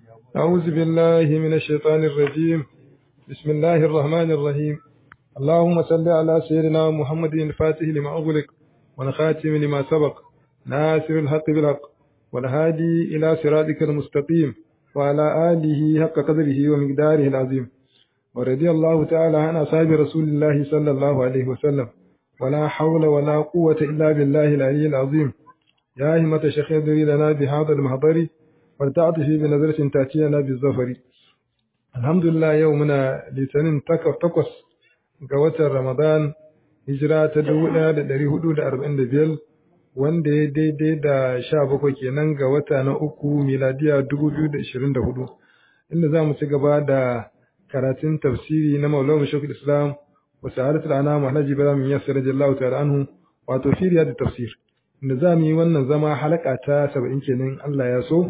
أعوذ بالله من الشيطان الرجيم بسم الله الرحمن الرحيم اللهم صل على سيدنا محمد الفاتح لما أغلق والخاتم لما سبق ناصر الحق بالحق والهادي إلى صراطك المستقيم وعلى آله حق قدره ومقداره العظيم ورضي الله تعالى عن أصحاب رسول الله صلى الله عليه وسلم ولا حول ولا قوة إلا بالله العلي العظيم يا همة شيخ يدري لنا بهذا المحضر ولتعطفي بنظرة تأتينا بالظفر الحمد لله يومنا لسنين تقص قوة رمضان hijira ta dubu ɗaya da ɗari hudu da arba'in da biyar wanda ya daidai da sha bakwai kenan ga wata na uku miladiya dubu biyu da ishirin da hudu inda za mu ci gaba da karatun tafsiri na maulana shekul islam wa sa'adatul anam alhaji ibrahim yasir radiyallahu ta'ala anhu wato firiya da tafsir inda za mu yi wannan zama halaka ta saba'in kenan Allah ya so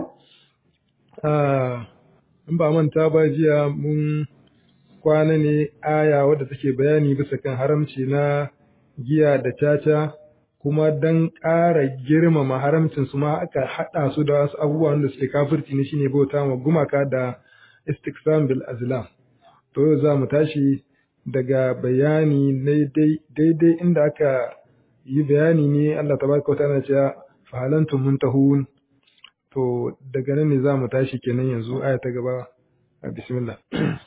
in ba manta ba jiya mun kwana ne aya wadda take bayani bisa kan haramci na giya da caca kuma don ƙara girmama haramcin su ma aka haɗa su da wasu abubuwan da suke kafirci ne shine bauta ma gumaka da istiksam bil azlam to yau za mu tashi daga bayani daidai inda aka yi bayani ne Allah tabaraka wa ta'ala cewa fa halantum muntahun to daga nan ne za mu tashi kenan yanzu aya ta gaba bismillah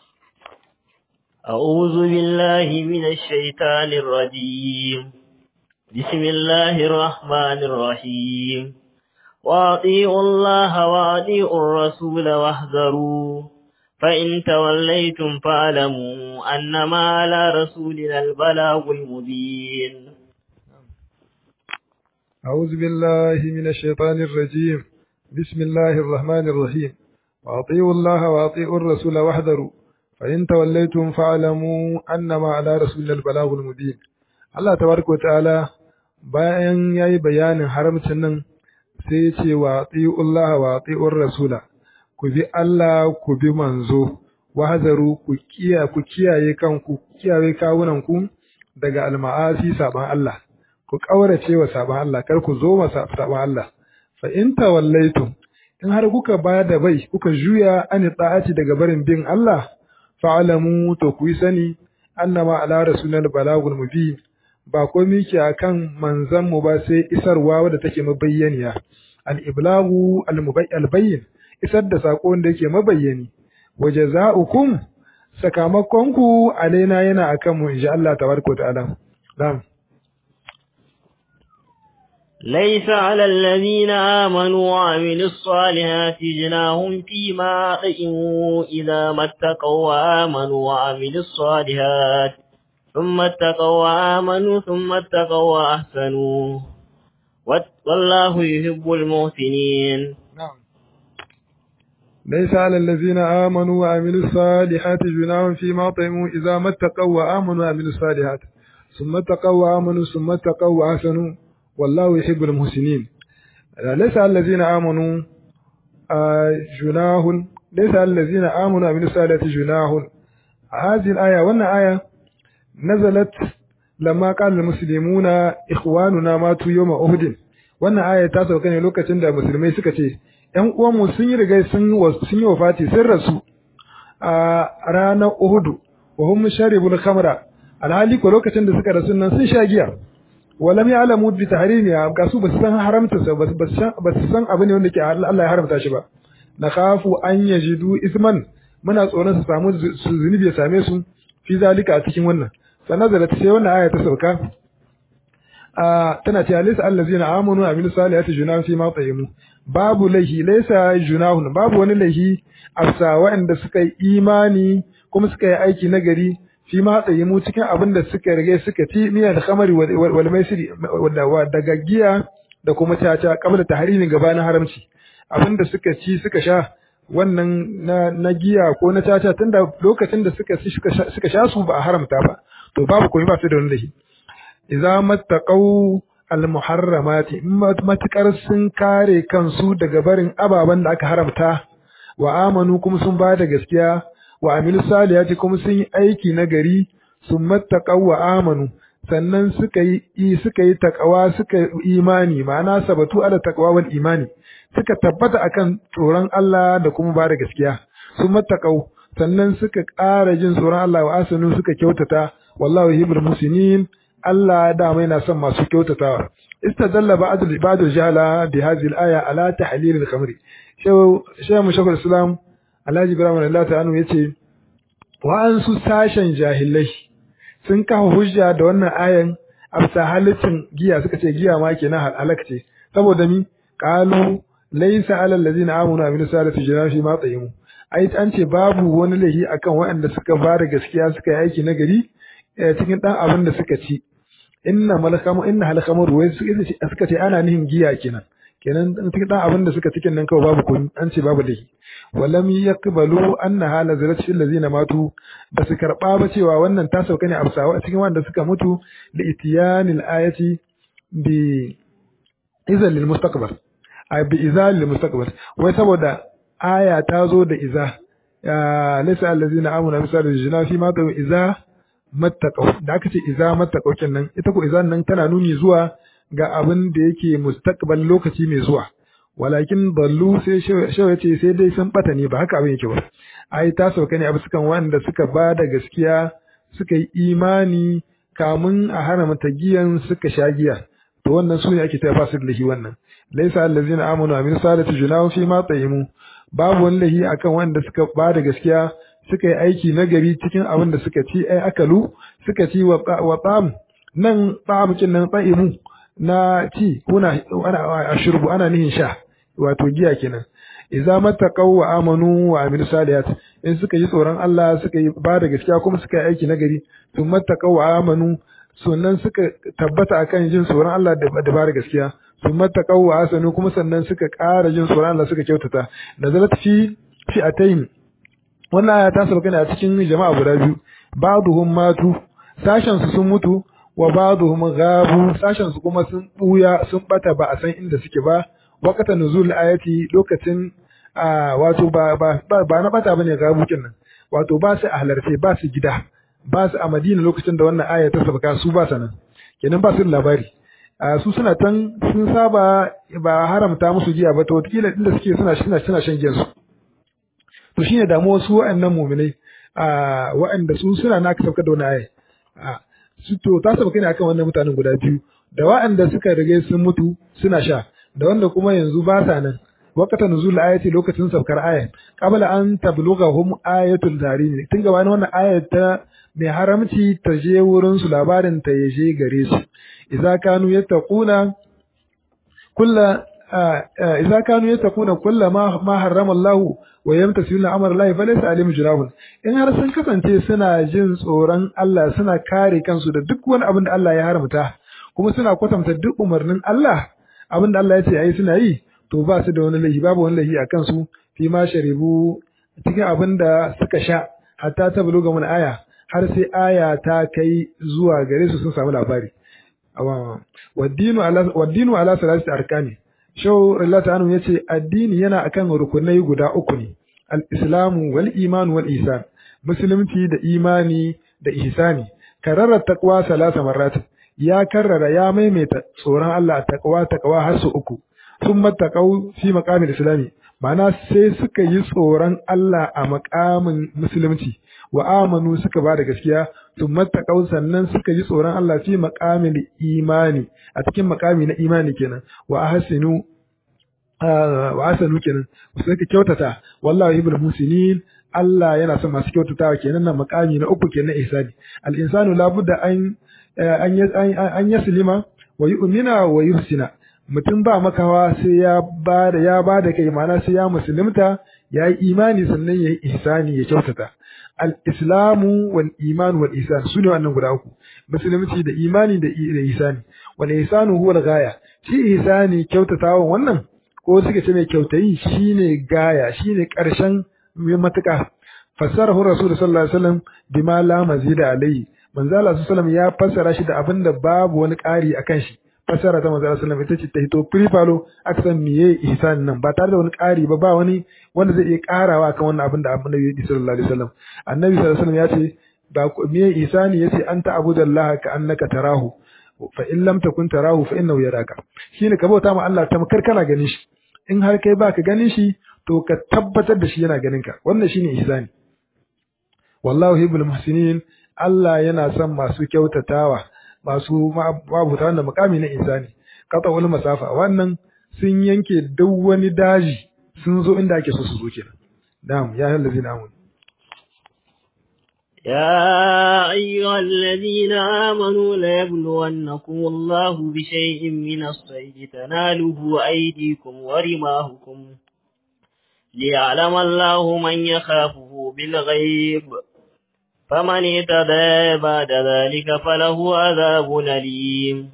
أعوذ بالله من الشيطان الرجيم بسم الله الرحمن الرحيم وأطيعوا الله وأطيعوا الرسول واحذروا فإن توليتم فاعلموا أنما على رسولنا البلاغ المبين أعوذ بالله من الشيطان الرجيم بسم الله الرحمن الرحيم وأطيعوا الله وأطيعوا الرسول واحذروا فإن توليتم فاعلموا أنما على رسولنا البلاغ المبين Allah tabaraka ta'ala bayan yayi bayanin haramcin nan sai ya ce wa atiullaha wa atiur rasula ku bi Allah ku bi manzo wahazaru ku kiya ku kiyaye kanku kiyaye kawunan ku daga alma'asi saban Allah ku kaurace wa saban Allah kar ku zo ma saban Allah fa in tawallaitum in har kuka bada bai kuka juya an ta'ati daga barin bin Allah fa'alamu to ku yi sani annama ala rasulil balagul mubin ba komai ke akan manzon mu ba sai isarwa wadda take mabayyaniya al iblagu al mubayyin isar da sako da yake mabayyani wajaza'ukum sakamakon ku alaina yana akan mu insha Allah tabaraka ta'ala na'am ليس على الذين آمنوا وعملوا الصالحات جناهم فيما طئموا إذا ما اتقوا وآمنوا وعملوا الصالحات ثم اتقوا وآمنوا ثم اتقوا وأحسنوا والله يحب المحسنين نعم ليس على الذين آمنوا وعملوا الصالحات جناهم فيما طئموا إذا ما اتقوا وآمنوا وعملوا الصالحات ثم اتقوا وآمنوا ثم اتقوا وأحسنوا والله يحب المحسنين ليس الذين آمنوا جناه ليس الذين آمنوا من الصالحات جناه هذه الآية وأن آية نزلت لما قال المسلمون إخواننا ماتوا يوم أهد wannan aya ta sauka ne lokacin da musulmai suka ce ‘yan uwanmu sun yi rigai sun yi wafati sun rasu a ranar Uhudu wa hum sharibul khamra alhali ko lokacin da suka rasu nan sun sha giya walam ya'lamu bi tahrimiha ga su basu san haramta sa basu san abu ne wanda ke Allah ya haramta shi ba nakhafu an yajidu isman muna tsoron su samu zunubi ya same su fi zalika a cikin wannan sannan da sai wannan aya ta sauka a tana cewa laysa allazina amanu wa amilus salihati junahun fi ma tayimu babu lahi laysa junahun babu wani lahi afsa waɗanda suka yi imani kuma suka yi aiki nagari fi ma mu cikin abin da suka rage suka ci miya da kamari wal maisiri daga giya da kuma caca kabla tahrimin gabanin haramci abin da suka ci suka sha wannan na, na giya ko na caca tunda lokacin da suka ci suka sha su ba a haramta ba to babu komai ba su da wani lahi idza mattaqau al muharramati matukar sun kare kansu daga barin ababen da aka haramta wa amanu kuma sun ba da gaskiya wa amilu salihati kuma sun yi aiki na gari sun mattaqaw wa amanu sannan suka yi suka yi takawa suka imani ma'ana sabatu ala taqwa wal imani suka tabbata akan tsoron Allah da kuma ba da gaskiya sun matakau sannan suka ƙara jin tsoron Allah wa asanu suka kyautata wallahu yuhibbul musinin Allah da mai na son masu kyautatawa istadalla ba'd al-ibad jala bi hadhihi al-aya ala tahlil al-khamri shaw shaw mushakul islam Alhaji Ibrahim Allah ta'ala yace wa an su sashen jahilai sun kafa hujja da wannan ayan afsa halittin giya suka ce giya ma kenan halak ce saboda mi qalu laysa alal ladina amanu wa amilus salihati junahun fi ma tayyimu ai an ce babu wani lahi akan waɗanda suka bada gaskiya suka yi aiki na gari cikin dan abin da suka ci inna malakamu inna halakamu wai suka ce ana nihin giya kenan kenan cikin dan abin da suka cikin nan kawai babu kun an ce babu lahi walam yaqbalu anna hala zalat fil ladina matu basu karba ba cewa wannan ta sauka ne a a cikin wanda suka mutu da itiyanil ayati bi izal lil mustaqbal ay bi izal lil mustaqbal wai saboda aya ta zo da iza ya laysa allazina amanu misal jina fi ma ta iza mattaqaw da aka ce iza mattaqaw kenan ita ko izan nan tana nuni zuwa ga abin da yake mustaqbal lokaci mai zuwa walakin dallu sai shawa ce sai dai sun bata ne ba haka abin yake ba ai ta sauka ne abu sukan wanda suka ba da gaskiya suka yi imani kamun a hana mata giyan suka sha giya to wannan su ne ake ta fasir lahi wannan laisa allazina amanu amin salatu junahu fi ma tayyimu babu wani lahi akan wanda suka ba da gaskiya suka yi aiki nagari cikin abin da suka ci ai akalu suka ci wa tsam nan tsamukin nan tsa'imu na ci kuna ana ashurbu ana nihin sha wato giya kenan idza mattaqaw wa amanu wa amilu salihat in suka yi tsoron Allah suka yi ba da gaskiya kuma suka yi aiki nagari to mattaqaw wa amanu sannan suka tabbata akan jin tsoron Allah da ba da gaskiya sun mattaqaw wa asanu kuma sannan suka ƙara jin tsoron Allah suka kyautata nazalat fi fi atayn wannan aya ta sauka ne a cikin jama'a guda biyu ba'duhum matu sashen su sun mutu wa ba'dhum ghabu sashen su kuma sun buya sun bata ba a san inda suke ba waqata nuzul ayati lokacin wato ba ba ba na bata bane gabu kenan wato ba su a halarce ba su gida ba su a Madina lokacin da wannan aya ta sabaka su ba sanan kenan ba su da labari su suna tan sun saba ba haramta musu giya ba to wataƙila inda suke suna suna suna shan giyan su to shine damuwar su wa'annan mu'minai wa'anda su suna na ka sauka da wannan aya su to ta saba kai ne akan wannan mutanen guda biyu da wa'anda suka rage sun mutu suna sha da wanda kuma yanzu ba sa nan waqata nuzul ayati lokacin saukar aya qabla an tablughahum ayatul tarim tun gabanin wannan ayat ta mai haramci ta je wurin su labarin ta ya je gare su idza kanu yattaquna kulla idza kanu yattaquna kulla ma ma harrama Allah wa yamtasiluna amra Allah falaysa alim junahun in har sun kasance suna jin tsoron Allah suna kare kansu da duk wani abin da Allah ya haramta kuma suna kwatanta duk umarnin Allah abin da Allah ya ce ayi suna yi to ba su da wani laifi babu wani laifi a kansu fi ma sharibu cikin abin da suka sha hatta ta buluga mun aya har sai aya ta kai zuwa gare su sun samu labari waddinu ala waddinu ala salasati arkani shau rallata anu yace addini yana akan rukunai guda uku ne al-islamu wal iman wal ihsan musulunci da imani da ihsani karara taqwa salasa marrat ya karrara ya maimaita tsoron Allah taqwa taqwa har su uku thumma taqaw fi maqamil islami ma'ana sai suka yi tsoron Allah a makamin musulunci wa amanu suka ba da gaskiya thumma taqaw sannan suka yi tsoron Allah fi maqamil imani a cikin makami na imani kenan wa ahsinu wa asanu kenan sai ka kyautata wallahi ibul musinin Allah yana son masu kyautatawa kenan nan makami na uku kenan ihsani al insanu labudda an an an yaslima wa yu'mina wa yuhsina mutum ba makawa sai ya ba da ya ba da kai ma'ana sai ya musulunta ya yi imani sannan ya yi ihsani ya kyautata al islamu wal iman wal ihsan sune wannan guda uku musulunci da imani da ihsani wal ihsanu huwa al ghaya shi ihsani kyautatawan wannan ko suka ce mai kyautayi shine gaya shine karshen matuka fassarahu rasul sallallahu alaihi wasallam bima la mazida alayhi manzo Allah sallallahu ya fassara shi da abin da babu wani ƙari akan shi fassara ta manzo Allah sallallahu ita ce ta hito prifalo aka san miye ihsan nan ba tare da wani ƙari ba ba wani wanda zai iya ƙarawa kan wannan abin da annabi sallallahu alaihi wasallam annabi sallallahu alaihi wasallam ya ce ba me ihsani yace an ta'budallaha ka annaka tarahu fa in lam takun tarahu fa innahu yaraka shine ka bauta ma Allah tamkar kana ganin shi in har kai baka ganin shi to ka tabbatar da shi yana ganin ka wannan shine ihsani wallahu hibbul muhsinin Allah yana son masu kyautatawa masu mabuta wannan mukami na ihsani kata wani masafa wannan sun yanke duk wani daji sun zo inda ake so su zo kenan na'am ya allazina amanu يا أيها الذين آمنوا ليبلونكم الله بشيء من الصيد تناله أيديكم ورماهكم ليعلم الله من يخافه بالغيب فمن اعتدى بعد ذلك فله عذاب أليم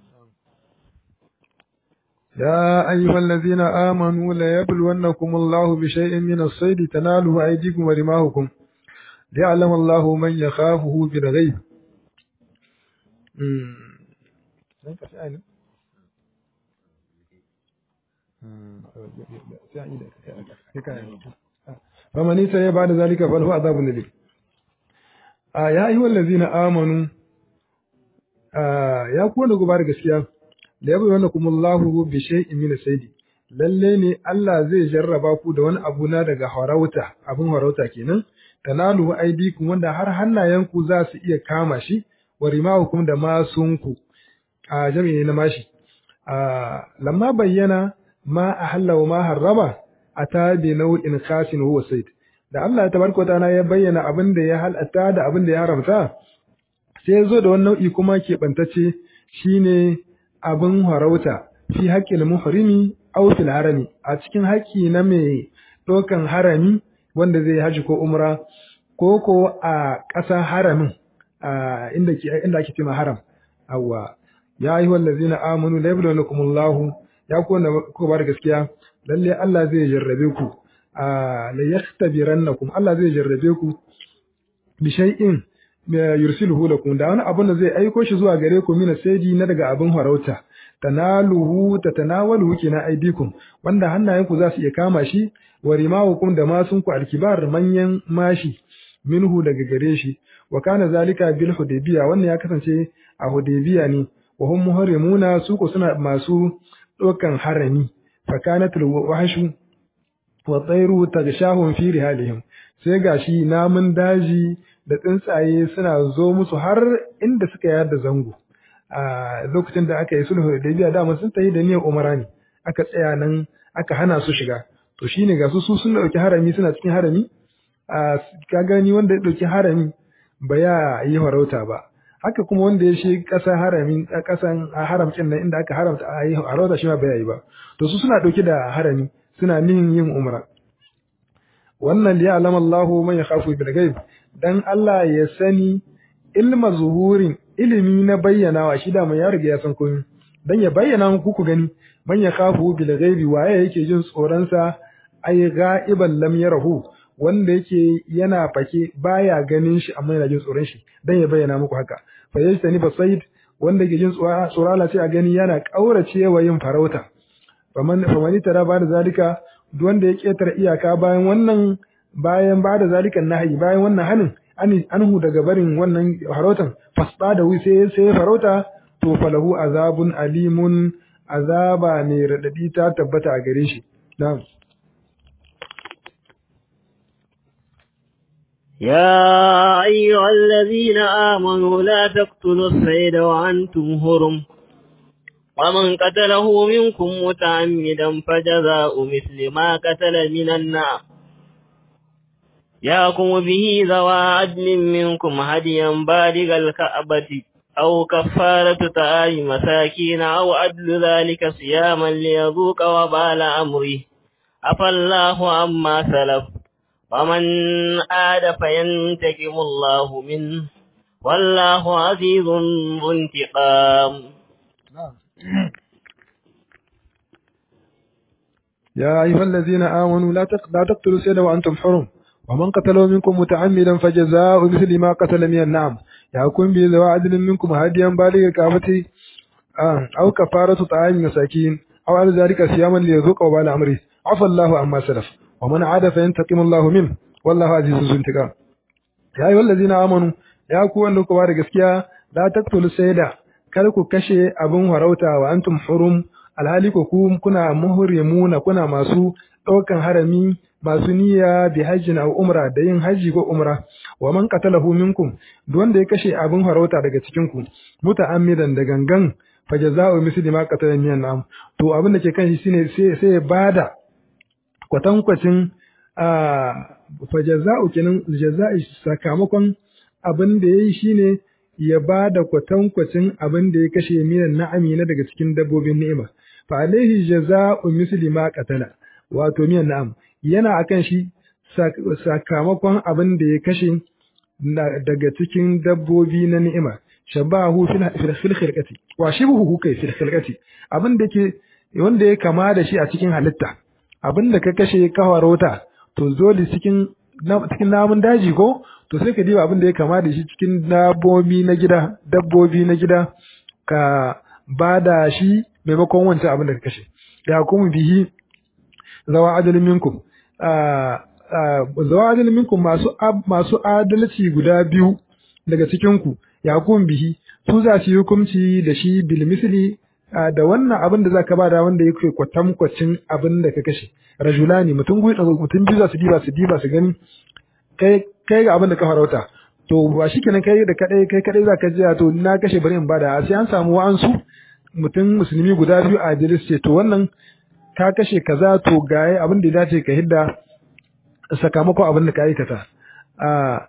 يا أيها الذين آمنوا ليبلونكم الله بشيء من الصيد تناله أيديكم ورماهكم ليعلم الله من يخافه بالغيب فمن يتبع بعد ذلك فله عذاب أليم يا أيها الذين آمنوا ya kuwa da gubar gaskiya da ya bayyana kuma Allahu bi shay'in min saydi lalle ne Allah zai jarraba ku da wani abu na daga harauta abin harauta kenan tanalu aidikum wanda har hannayenku za su iya kama shi wa rimahukum da masunku a jami'i na mashi a lamma bayyana ma ahalla wa ma harrama ata bi nau'in khasin huwa sayd da Allah tabaraka ta'ala ya bayyana abin da ya halatta da abin da ya haramta sai ya zo da wani nau'i kuma keɓantacce shine abin harauta fi haƙƙin muhrimi aw fil harami a cikin haƙƙi na mai ɗaukan harami wanda zai haji ko umra ko ko a ƙasa haramin a inda ke inda ake cewa haram awwa ya ayyuhal ladzina amanu la yabluwakumullahu ya ku wanda ku ba da gaskiya lalle Allah zai jarrabe ku a la yaktabirannakum Allah zai jarrabe ku bi shay'in yursiluhu lakum da wani abun da zai aiko shi zuwa gare ku mina saidi na daga abin farauta tanaluhu tatanawaluhu kina aidikum wanda hannayenku za su iya kama shi wa rimahukum da masunku alkibar manyan mashi minhu daga gare shi wa kana zalika bil hudaybiya wannan ya kasance a hudaybiya ne wa hum muharrimuna su ko suna masu dokan harami fa kanatul wahshu wa tayru tagshahum fi rihalihim sai gashi namun daji da tsuntsaye suna zo musu har inda suka yada zango a lokacin da aka yi sulhu da biya dama sun tayi da niyyar umara ne aka tsaya nan aka hana su shiga to shine ga su su sun dauki harami suna cikin harami a ka gani wanda ya dauki harami ba ya yi farauta ba haka kuma wanda ya shi kasa harami kasan haramcin nan inda aka haramta a yi farauta shi ma ba ya yi ba to su suna dauki da harami suna nihin yin umra wannan ya alama Allahu man yakhafu bil ghaib dan Allah ya sani ilma zuhurin ilimi na bayyanawa shi da mai ya riga ya san komai dan ya bayyana muku ku gani man yakhafu bil ghaibi waye yake jin tsoron sa ai ghaiban lam yarahu wanda yake yana fake baya ganin shi amma yana jin tsoron shi dan ya bayyana muku haka fa yajtani basaid wanda yake jin tsoron Allah sai a gani yana kauracewa yin farauta faman famani tara ba da zalika duk wanda ya ketare iyaka bayan wannan bayan ba da zalikan nahi bayan wannan hanin anhu daga barin wannan farautan fasda da sai sai farauta to falahu azabun alimun azaba mai radadi ta tabbata a gare shi na'am يا أيها الذين آمنوا لا تقتلوا الصيد وأنتم هرم ومن قتله منكم متعمدا فجزاء مثل ما قتل من النعم يحكم به ذوى عدل منكم هديا بالغ الكعبة أو كفارة طعام مساكين أو عدل ذلك صياما ليذوق وبال أمره عفى الله عما سلف ومن عاد فينتقم الله منه والله عزيز ذو انتقام يا أيها الذين آمنوا لا لا تقتلوا السيد وأنتم حرم ومن قتله منكم متعمدا فجزاء مثل ما قتل من النعم يحكم به ذوى عدل منكم هاديا بالغ كعبته أو كفارة طعام مساكين أو على ذلك صياما ليذوق وبال أمره عفى الله عما سلف ومن عاد فينتقم الله منه والله عزيز ذو انتقام ya yi wallazina amanu ya ku wanda kuwa da gaskiya la taqtulu sayda kar ku kashe abin harauta wa antum hurum alhali ku kuna muhrimuna kuna masu ɗaukan harami masu niyya bi hajjin aw umra da yin haji ko umra wa man qatalahu minkum duk wanda ya kashe abin harauta daga cikin ku muta'ammidan da gangan fa jazaa'u misli ma qatala min am to abin da ke kan shi shine sai sai ya bada kwatankwacin a fa jazaa'u kenan jaza'i sakamakon abin da yayi shine ya bada kwatankwacin abin da ya kashe minan na'ami na daga cikin dabbobin ni'ima fa alaihi jazaa'u misli ma qatala wato miyan na'am yana akan shi sakamakon abin da ya kashe daga cikin dabbobi na ni'ima shabahu fil fil khilqati wa shibhu kai fil khilqati abin da ke wanda ya kama da shi a cikin halitta abin da ka kashe ka warota to zoli cikin cikin namun daji ko to sai ka diba abin da ya kama da shi cikin dabbobi na gida dabbobi na gida ka bada shi maimakon wancan abin da ka kashe ya kuma bihi zawa adalin minkum zawa adalin minkum masu masu adalci guda biyu daga cikin ku ya kun bihi su za su yi hukunci da shi bil misli da wannan abin da zaka bada wanda yake kwatankwacin abin da ka kashe rajulani mutum mutum biyu za su diba su diba su gani kai kai ga abin da ka farauta to ba shikenan kai da kadai kai kadai zaka ji to na kashe bari in bada sai an samu wa'ansu mutum musulmi guda biyu a Idris ce to wannan ka kashe kaza to gaye abin da ya dace ka hidda sakamakon abin da ka aikata a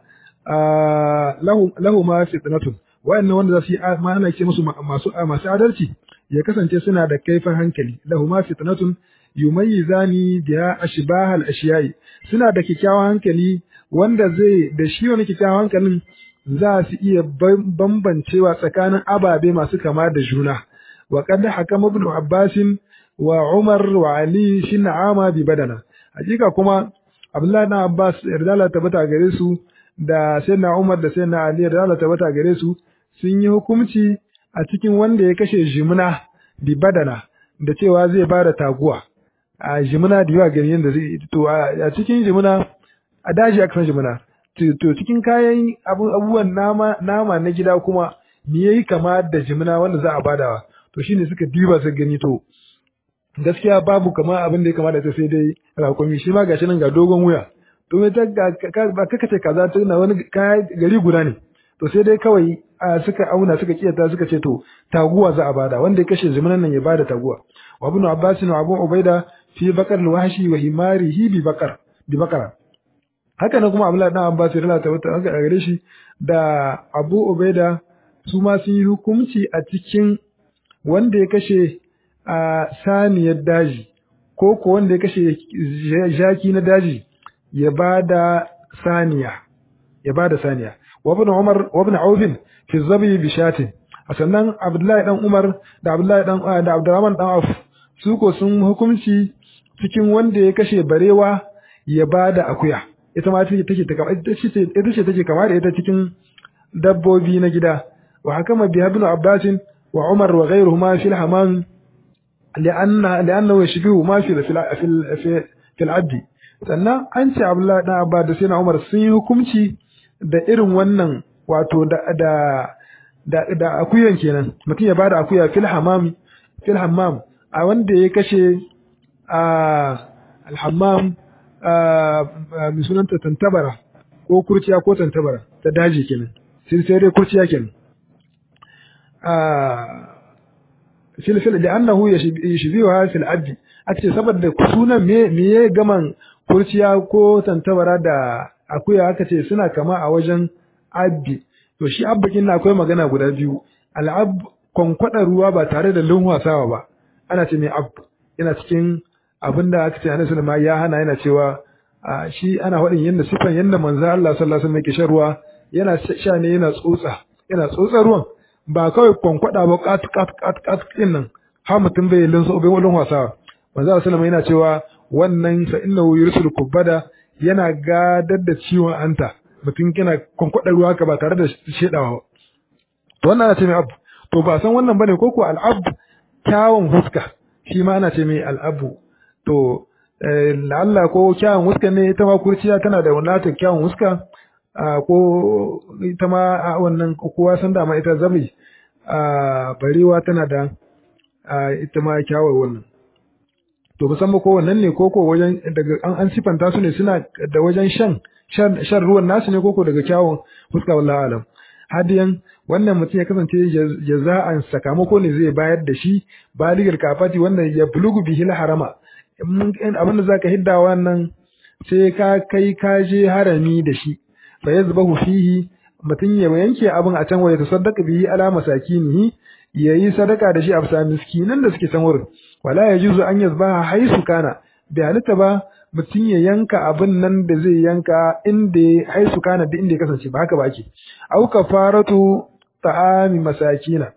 lahu lahu ma fitnatun wa'annan wanda za su yi ma ana ce musu masu masu adalci ya kasance suna da kaifin hankali lahu ma fitnatun yumayyizani biha ashbah al-ashiyai suna da kikkiawan hankali wanda zai da shi wani kikkiawan hankalin za su iya bambancewa tsakanin ababe masu kama da juna wa qad hakama ibn abbas wa umar wa ali shi na'ama bi badana hakika kuma abdullahi ibn abbas yarda tabbata gare su da sayyidina umar da sayyidina ali yarda tabbata gare su sun yi hukunci a cikin wanda ya kashe jimina bi badana da cewa zai ba da taguwa a jimina da yawa gani yadda zai to a cikin jimina a daji aka san jimina to cikin kayan abubuwan nama nama na gida kuma me yayi kama da jimina wanda za a badawa to shine suka diba su gani to gaskiya babu kama abin da ya kama da ta sai dai rakumi shi ma gashi nan ga dogon wuya to me ta ba kaka ce kaza tana wani gari guda ne to sai dai kawai suka auna suka kiyata suka ce to taguwa za a bada wanda ya kashe zumunan nan ya bada taguwa wa ibn abbas wa abu ubaida fi bakar alwahshi wa himarihi bi bakar bi bakara haka nan kuma abdullahi dan abbas ya lalata wata aka gare shi da abu ubaida su ma sun yi hukunci a cikin wanda ya kashe a saniyar daji ko ko wanda ya kashe jaki na daji ya bada saniya ya bada saniya وابن عمر وابن عوف في الزبي بشات sannan Abdullahi dan Umar da Abdullahi dan da Abdurrahman dan Auf su ko sun hukunci cikin wanda ya kashe barewa ya bada akuya ita ma take take ita ce ita ce take kama da ita cikin dabbobi na gida wa hakama bi ibn Abbas wa Umar wa ghayruhuma fil hamam lianna liannahu yashbihu ma fi fi fi al sannan an ce Abdullahi dan Abbas da sai na Umar sun yi hukunci da irin wannan wato da da da, da akuyan kenan mutum ya bada akuya fil hammam fil hammam a wanda ya kashe a alhammam a mai sunanta tantabara ko kurciya ko tantabara ta daji kenan sai sai dai kurciya kenan a fil fil da annahu yashbiha fil abdi ake saboda sunan me me ya gaman kurciya ko tantabara da akuya aka ce suna kama a wajen abbi to shi abbakin na akwai magana guda biyu al'ab kwankwada ruwa ba tare da lunwasawa ba ana ce mai ab yana cikin abin da aka ce annabi sallallahu ya hana yana cewa shi ana faɗin yanda sifan yanda manzo Allah sallallahu alaihi wasallam yake shan ruwa yana sha ne yana tsotsa yana tsotsa ruwan ba kawai kwankwada ba kat kat kat kat din nan har mutum bai lunsa bai lunwasawa manzo Allah sallallahu yana cewa wannan fa innahu yursul kubada yana gadar da ciwon anta mutum yana kwankwadar ruwa ka ba tare da shedawa ba to wannan ana ce mai abu to ba san wannan bane ko ko al'ab kyawun huska shi ma ana ce mai al'abu to la'alla ko kyawun huska ne ita ma kurciya tana da wadatar kyawun huska ko ita ma wannan kowa san dama ita zabi barewa tana da ita ma kyawar wannan to musamman ko wannan ne koko wajen daga an an sifanta su ne suna da wajen shan shan ruwan nasu ne koko daga kyawun fuska wallahi alam hadiyan wannan mutum ya kasance jaza'an sakamako ne zai bayar da shi baligar kafati wanda ya bulugu bihi harama abinda zaka hidda wannan sai ka kai ka je harami da shi fa yazbahu fihi mutum ya yanke abin a can waye tasaddaqa bihi ala masakinihi yayi sadaka da shi a bisa miskinan da suke can wurin wala yajuzu an yazbaha haisu kana bai halitta ba mutum ya yanka abin nan da zai yanka inda haisu kana da inda ya kasance ba haka ba ake au kafaratu ta'ami masakina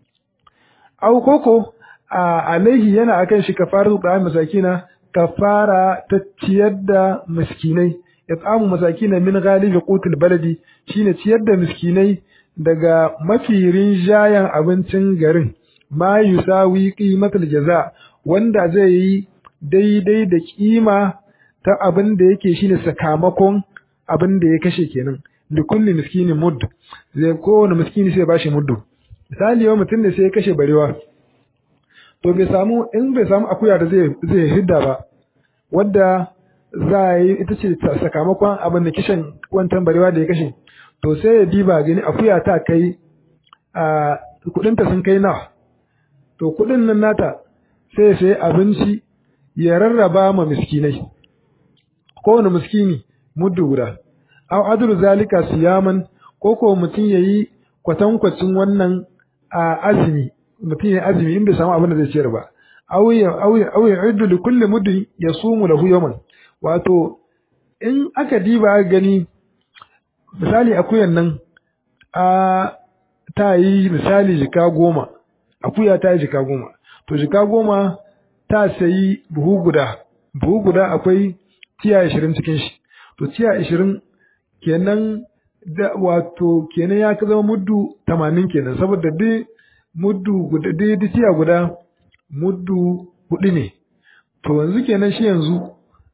au koko a alaihi yana akan shi kafaratu ta'ami masakina kafara ta ciyar da miskinai ya tsamu masakina min galibi qutul baladi shine ciyar da miskinai daga mafi rinjayen abincin garin ma yusawi qimatul jaza wanda zai yi daidai da kima ta abin da yake shine sakamakon abin da ya kashe kenan da kulli miskini mudd zai kowane miskini sai bashi muddu misali yau mutum ne sai ya kashe barewa to bai samu in bai samu akuya da zai zai hidda ba wadda za a yi ita ce sakamakon abin da kishin wancan barewa da ya kashe to sai ya diba gani akuya ta kai a kudinta sun kai nawa to kudin nan nata sai ya sayi abinci ya rarraba ma miskinai kowane miskini muddu guda aw adlu zalika siyaman ko ko mutum yayi kwatankwacin wannan a azumi mutum yayi azumi in bai samu abin da zai ciyar ba aw ya aw ya aw ya'uddu li kulli muddin yasumu lahu yawman wato in aka diba gani misali akuyan nan a ta yi misali jika goma akuya ta yi jika goma to jika goma ta sayi buhu guda buhu guda akwai tiya ashirin cikin shi to tiya ashirin kenan da wato kenan ya zama muddu tamanin kenan saboda dai muddu guda dai tiya guda muddu hudu ne to yanzu kenan shi yanzu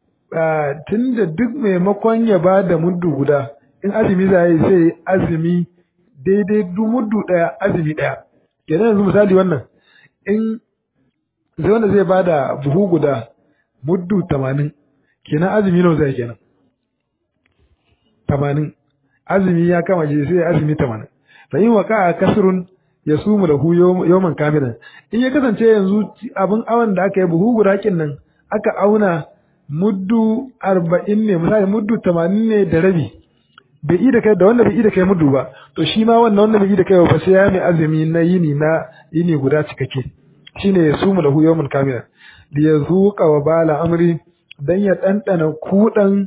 tun da duk maimakon ya ba da muddu guda in azumi za yi sai azumi daidai duk muddu ɗaya azumi ɗaya kenan yanzu misali wannan in zai wanda zai ba da buhu guda muddu tamanin kenan azumi nawa zai kenan tamanin azumi ya kama shi sai azumi tamanin fa in waka kasrun ya sumu da hu yawman kamilan in ya kasance yanzu abin awan da aka yi buhu guda kin nan aka auna muddu arba'in ne misali muddu tamanin ne da rabi bai yi da kai da wanda bai yi da kai muddu ba to shi ma wannan wanda bai yi da kai ba sai ya mai azumi na yini na yini guda cikakke shine ya sumu da hu yawman kamilan li yazuqa wa bala amri dan ya dandana kudan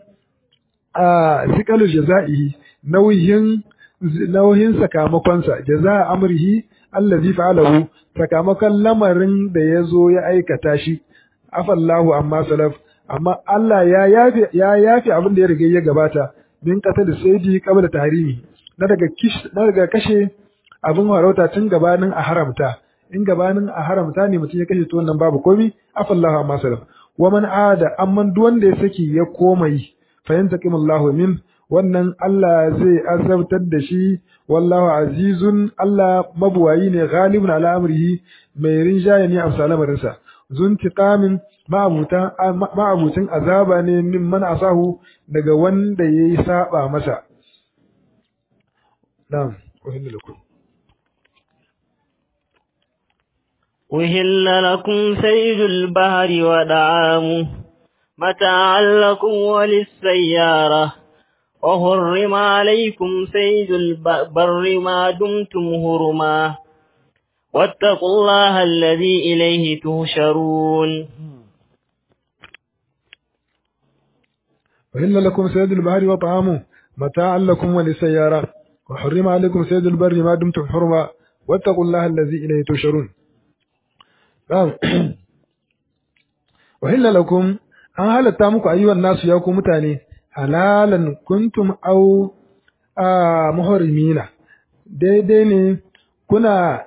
a zikalu jaza'i nauyin nauyin sakamakonsa jaza amrihi allazi fa'alahu sakamakon lamarin da ya zo ya aikata shi afallahu amma salaf amma Allah ya yafe ya yafe abin da ya riga ya gabata min qatal sayyidi qabla tahrimi na daga kish na daga kashe abin harauta tun gabanin a haramta in gabanin a haramta ne mutum ya kashe to wannan babu komi afallahu amma salaf wa man ada amman duk wanda ya saki ya komai fa yantaqimullahu min wannan Allah zai azabtar da shi wallahu azizun Allah mabuwayi ne ghalibun ala amrihi mai rinjaye ne a salamarinsa zuntiqamin ma'abutin azaba ne min man asahu daga wanda yayi saba masa na'am uhillu lakum أهل لكم سيد البحر ودعامه متاعا لكم وللسيارة وحرم عليكم سيد البر ما دمتم هرما واتقوا الله الذي إليه تهشرون وإن لكم سيد البحر وطعامه متاعا لكم وللسيارة وحرم عليكم سيد البر ما دمتم حرما واتقوا الله الذي إليه تهشرون وإن لكم an halatta muku ayyuwan nasu ya ku mutane halalan kuntum au a muharrimina daidai ne kuna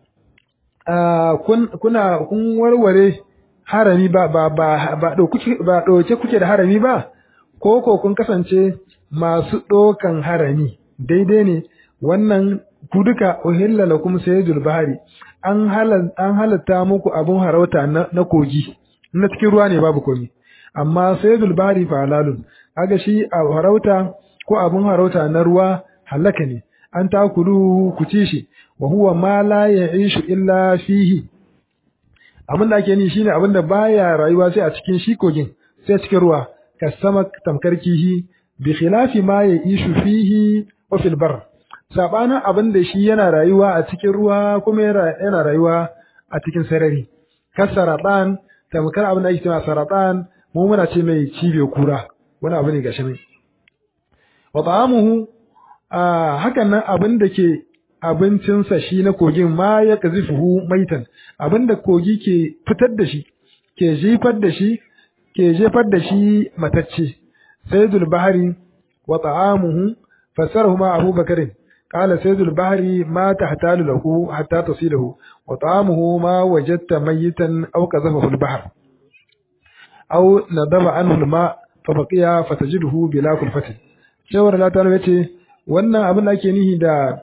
kuna kun warware harami ba ba ba ba dauke kuke da harami ba ko ko kun kasance masu ɗokan harami daidai ne wannan ku duka uhilla lakum sayyidul bahari an an halatta muku abun harauta na, na kogi na cikin ruwa ne babu komi amma sayyidul bahari fa halalun kaga shi a harauta ko abun harauta na ruwa halaka ne an takulu ku ci shi wa huwa ma la ya'ishu illa fihi abin da ake ni shine abin da baya rayuwa sai a cikin shi kogin sai a cikin ruwa kasama tamkar kihi bi khilafi ma ya'ishu fihi wa fil bar sabanin abin da shi yana rayuwa a cikin ruwa kuma yana rayuwa a cikin sarari kasaratan tamkar abin da ake cewa saratan mu muna ce mai cibe kura wani abu ne gashi ne wa ta'amuhu hakan nan abin da ke abincinsa shi na kogin ma ya kazifuhu maitan abin da kogi ke fitar da shi ke jefar da shi ke jefar da shi matacce sayyidul bahari wa ta'amuhu fasarahu ma abubakarin قال سيد البحر ما تحتال له حتى تصيله وطعامه ما وجدت ميتا أو قذفه البحر أو ندب عنه الماء فبقي فتجده بلا كلفة شاور لا تعالى yace wannan abin da ake nihi da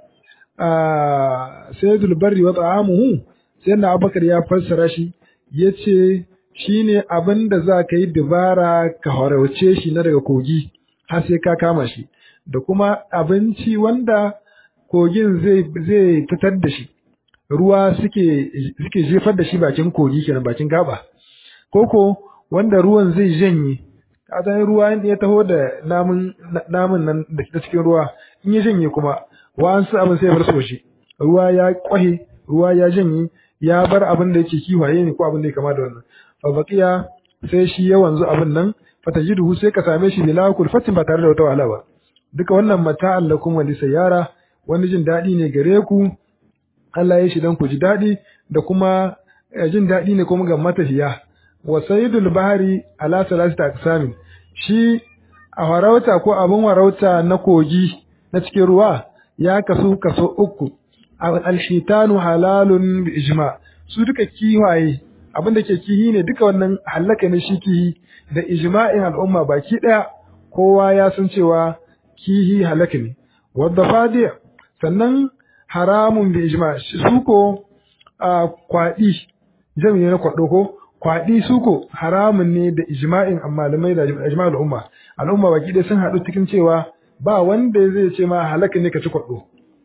sayyidul barri wa ta'amuhu sai na abakar ya fassara shi yace shine abin da za ka yi dubara ka horauce shi na daga kogi har sai ka kama shi da kuma abinci wanda kogin zai zai fitar da shi ruwa suke suke jefar da shi bakin kogi kenan bakin gaba koko wanda ruwan zai janye kasan ruwa ya taho da namun namun nan da cikin ruwa in ya janye kuma wa'ansu abin sai bar shi ruwa ya kwahe ruwa ya janye ya bar abin da yake kiwaye ne ko abin da ya kama da wannan fa baqiya sai shi ya wanzu abin nan fatajiduhu sai ka same shi bila kulfatin ba tare da wata wahala ba duka wannan mata'an lakum wa lisayara wani jin daɗi ne gare ku Allah ya shi dan ku ji daɗi da kuma jin daɗi ne kuma ga matafiya wa sayyidul bahari ala salasita aqsamin shi a farauta ko abin farauta na kogi na cikin ruwa ya kasu kaso uku alhitanu halalun bi ijma su duka kiwaye abin da ke kihi ne duka wannan halaka ne shi kihi da ijma'in al'umma baki daya kowa ya san cewa kihi halaka ne wadda fadi sannan haramun bi ijma su ko kwaɗi jami'i na kwaɗo ko kwaɗi su ko haramun ne da ijma'in malamai da ijma'in al'umma al'umma baki ɗaya sun haɗu cikin cewa ba wanda zai ce ma halaka ne ka ci kwaɗo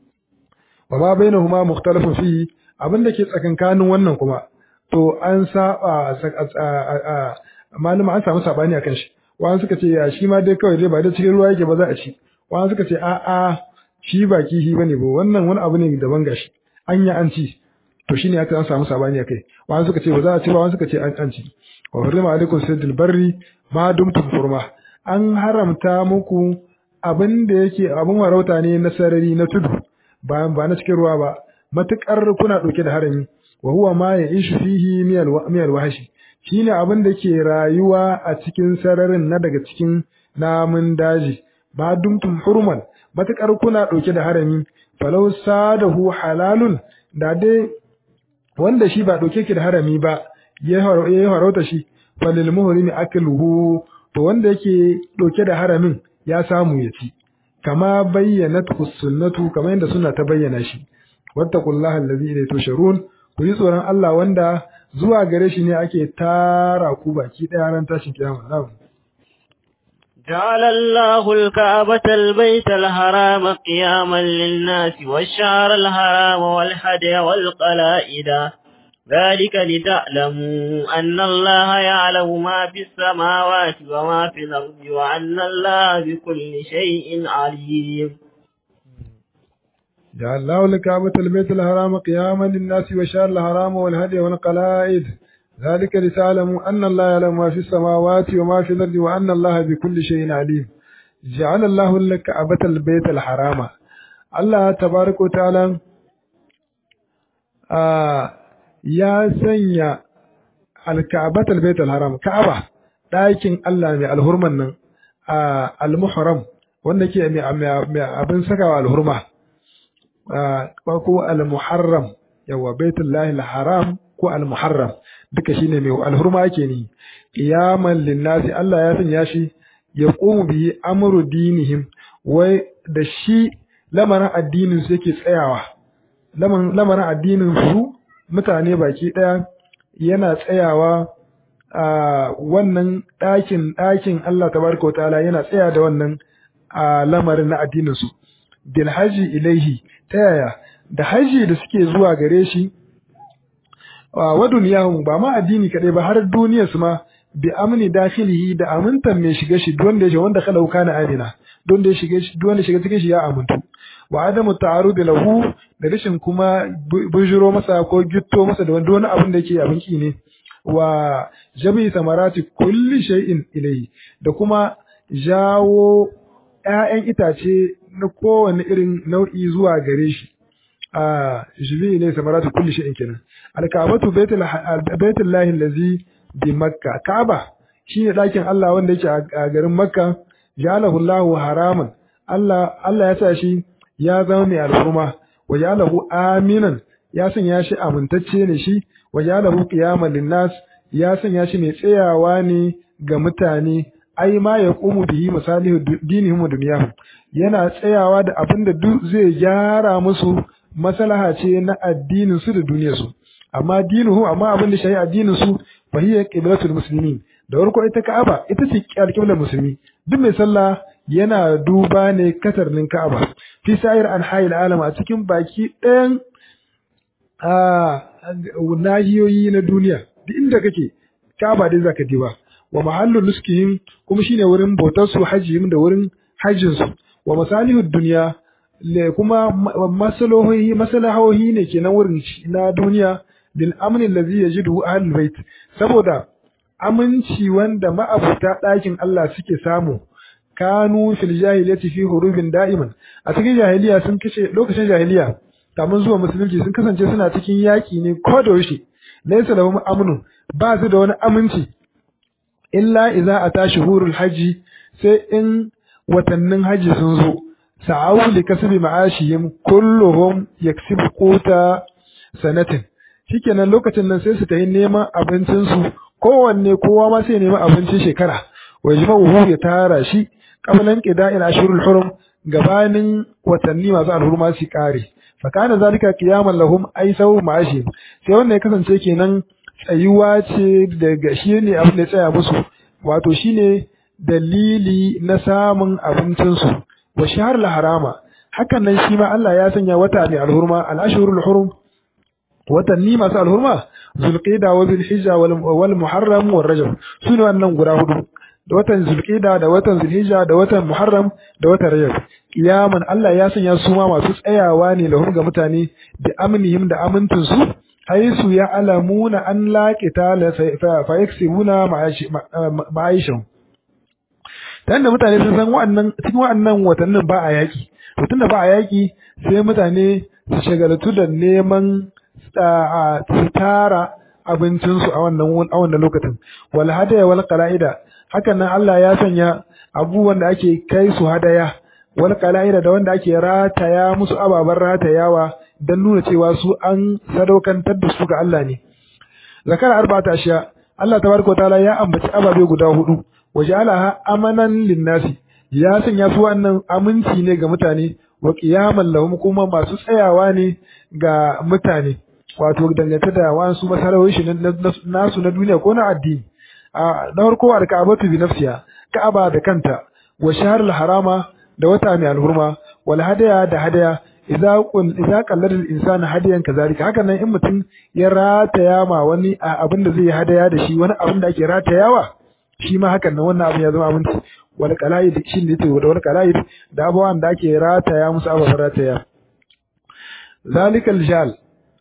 wa ma bainahuma mukhtalafun fi abin da ke tsakankanin wannan kuma to an saba malama an samu sabani akan shi wani suka ce ya shi ma dai kawai dai ba da cikin ruwa yake ba za a ci wani suka ce a a shi ba kihi bane ba wannan wani abu ne daban gashi an yi an ci to shine aka an samu sabani akai wani suka ce ba za a ci ba wani suka ce an an ci wa hurrima alaikum sayyidul barri ma dumtum hurma an haramta muku abin da yake abin warauta ne na sarari na tudu ba ba na cikin ruwa ba matukar kuna dauke da harami wa huwa ma ya'ishu fihi miyal wahashi shine abin da ke rayuwa a cikin sararin na daga cikin namun daji ba dumtum hurman matukar kuna dauke da harami falau sadahu halalun da dai wanda shi ba dauke ki da harami ba ya harauta shi falil muhrimi akluhu to wanda yake dauke da haramin ya samu ya ci kama bayyanat sunnatu kamar yadda suna ta bayyana shi wattaqullaha allazi ilayhi tusharun ku yi tsoron Allah wanda zuwa gare shi ne ake tara ku baki ɗaya ran tashin kiyama na'am جعل الله الكعبة البيت الحرام قياما للناس والشهر الحرام والهدي والقلائد ذلك لتعلموا أن الله يعلم ما في السماوات وما في الأرض وأن الله بكل شيء عليم جعل الله الكعبة البيت الحرام قياما للناس وشار الحرام والهدي والقلائد ذلك لتعلموا أن الله يعلم ما في السماوات وما في الأرض وأن الله بكل شيء عليم جعل الله الكعبة البيت الحرام الله تبارك وتعالى آه يا سنيا الكعبة البيت الحرام كعبة ɗakin Allah mai alhurman nan a almuhram wanda ke mai abin sakawa alhurma ko al-muharram yawa baitullahi al-haram ko al-muharram duka shine mai alhurma yake ni qiyaman linnasi Allah ya sanya shi yaqumu bihi amru dinihim wai da shi lamarin addinin su yake tsayawa lamarin addinin su mutane baki ɗaya yana tsayawa a wannan ɗakin ɗakin Allah tabaraka wa ta'ala yana tsaya da wannan a lamarin na addinin su bil haji ilaihi ta yaya da haji da suke zuwa gare shi wa duniyahum ba ma addini kadai ba har duniyar su ma bi amni dakhilihi da amintan mai shiga shi don da ya wanda kala kana amina don da ya shiga shi don da shiga cikin shi ya amintu wa adamu ta'arud lahu da rashin kuma bujiro masa ko gitto masa da wani abin da yake abin ki ne wa jami samarati kulli shay'in ilayhi da kuma jawo ƴaƴan itace na kowane irin nau'i zuwa gare shi a jibi ne samarati kulli shay'in kenan alkabatu baitul baitul lahi allazi bi makka kaaba shine dakin Allah wanda yake a garin makka jalahu Allahu haraman Allah Allah ya sa shi ya zama mai alfurma wa jalahu aminan ya sanya shi amintacce ne shi wa jalahu qiyaman linnas ya sanya shi mai tsayawa ne ga mutane ai ma ya qumu bihi masalihu dinihim wa dunyahum yana tsayawa da abin da duk zai gyara musu maslaha ce na addinin su da duniyar su amma dinuhu amma abin da shi addinin su fa hiya qiblatul muslimin da farko ita Ka'aba ita ce alƙiblar musulmi duk mai sallah yana duba ne katarnin Ka'aba fi sa'ir anha'il alam a cikin baki ɗayan a nahiyoyi na duniya duk inda kake Ka'aba dai zaka diba wa mahallu nuskihim kuma shine wurin bautar su hajjihim da wurin hajjin su wa masalihud dunya le kuma masalahohi masalahohi ne kenan wurin na duniya lil amni allazi yajidu ahlul bait saboda aminci wanda ma'abuta ɗakin Allah suke samu kanu fil jahiliyyati fi hurubin da'iman a cikin jahiliya sun kace lokacin jahiliya kamun zuwa musulunci sun kasance suna cikin yaki ne ko da yaushe laysa lahum amnu ba su da wani aminci illa idza ata shuhurul haji sai in watannin haji sun zo sa'awu li kasbi ma'ashihim kulluhum yaksibu quta sanatin shikenan lokacin nan sai su tayi neman abincin su kowanne kowa ma sai nemi abincin shekara wa jima'uhu ya tara shi qablan qida'il ashurul hurum gabanin watanni masu alhurma su kare fa kana zalika qiyaman lahum ay sawu ma'ashi sai wannan ya kasance kenan tsayuwa ce daga shi ne abin da ya tsaya musu wato shine dalili na samun abincin su wa shahr harama hakan nan shi ma Allah ya sanya wata ne alhurma al-ashhurul hurum watanni masu alhurma zulqida wa zulhijja wal muharram wal rajab sune wannan guda hudu da watan zulqida da watan zulhijja da watan muharram da watan rajab kiyaman Allah ya sanya su ma masu tsayawa ne lahum ga mutane da amnihim da amintun su haisu ya alamuna an laqita la fa yaksibuna ma'aishan dan da mutane sun san wa'annan cikin wa'annan watannin ba a yaki to tunda ba a yaki sai mutane su shagaltu da neman su tara abincinsu a wannan a wannan lokacin wal hadaya wal qala'ida hakan nan Allah ya sanya abubuwan da ake kai su hadaya wal qala'ida da wanda ake rataya musu ababan ratayawa dan nuna cewa su an sadaukantar da su ga Allah ne zakara arba'ata ashiya Allah tabaraka ta'ala ya ambaci ababe guda hudu waja'alaha amanan linnasi ya sanya su wannan aminci ne ga mutane wa qiyaman lahum kuma masu tsayawa ne ga mutane wato dangance da wasu masarawoyi shi nasu na duniya ko na addini a na farko alka'abatu bi nafsiha ka'aba da kanta wa shahrul harama da wata mai alhurma wal hadaya da hadaya idza qul idza qallada al insanu hadiyan kazalika haka nan in mutum ya rataya ma wani abin da zai hadaya da shi wani abin da ake ratayawa shi ma hakan nan wannan abin ya zama abinci wal qala'id shi ne yake da wal qala'id da abawan da ake rataya musu ababen rataya zalikal jal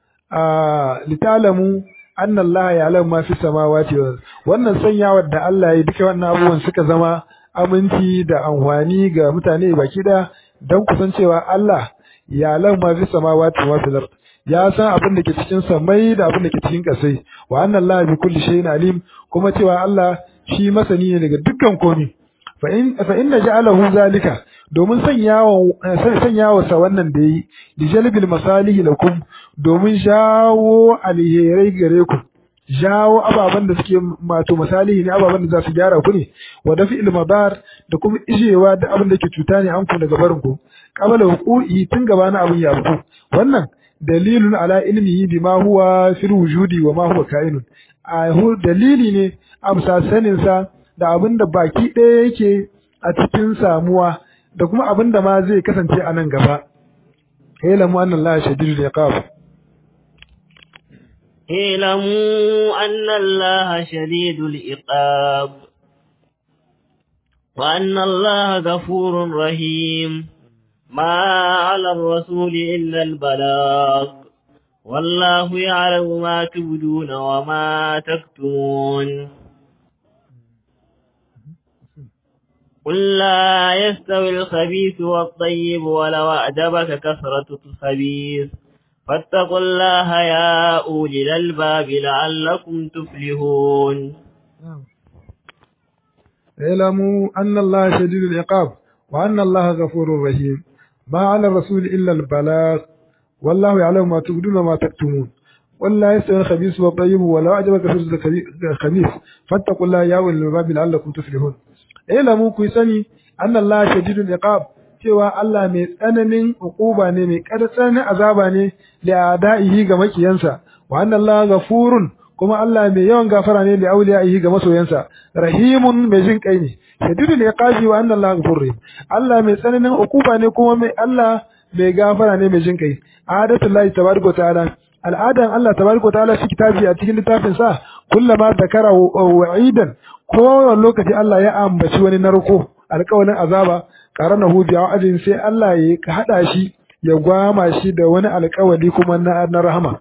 litalamu anna Allah ya alam ma fi samawati wal wannan sanyawar da Allah ya duka wannan abubuwan suka zama aminci da amfani ga mutane baki da dan kusancewa Allah ya alam ma fi samawati wa fil ard ya san abin da ke cikin samai da abin da ke cikin kasai wa anna Allah bi kulli shay'in alim kuma cewa Allah shi masani ne daga dukkan komai fa in fa inna ja'alahu zalika domin sanyawa sa wannan da yi lijalbil masalihi lakum domin shawo alherai gare ku jawo ababen da suke mato misali ne ababen da za su gyara ku ne wa dafi ilmadar da kuma ijewa da abin da ke cuta ne an ku daga barin ku qabala huquqi tun gaba na abin ya ku wannan dalilun ala ilmihi bima huwa fil wujudi wa ma huwa kainun a dalili ne amsa sanin sa da abin da baki ɗaya yake a cikin samuwa da kuma abin da ma zai kasance a nan gaba ilamu anna Allah shadidul iqab اعلموا أن الله شديد العقاب وأن الله غفور رحيم ما على الرسول إلا البلاغ والله يعلم ما تبدون وما تكتمون قل لا يستوي الخبيث والطيب ولو أعجبك كثرة الخبيث فاتقوا الله يا أولي الألباب لعلكم تفلحون اعلموا أن الله شديد العقاب وأن الله غفور رحيم ما على الرسول إلا البلاغ والله يعلم ما تبدون وما تكتمون ولا يستوي الخبيث والطيب ولو أعجبك كثرة الخبيث فاتقوا الله يا أولي الألباب لعلكم تفلحون اعلموا كيسني أن الله شديد العقاب cewa Allah mai tsananin uquba ne mai tsananin azaba ne da da'ihi ga makiyansa wa anna Allah ghafurun kuma Allah mai yawan gafara ne da auliyaihi ga masoyansa rahimun mai jin kai ne shadidul iqabi wa anna Allah ghafurur rahim Allah mai tsananin uquba ne kuma mai Allah mai gafara ne mai jin kai adatullahi tabaraka ta'ala al'adan Allah tabaraka ta'ala fi kitabi a cikin littafin sa kullama zakara wa'idan kowane lokaci Allah ya ambaci wani narko alƙawarin azaba qaranahu bi wa'adin sai Allah ya hada shi ya gwama shi da wani alƙawari kuma na na rahama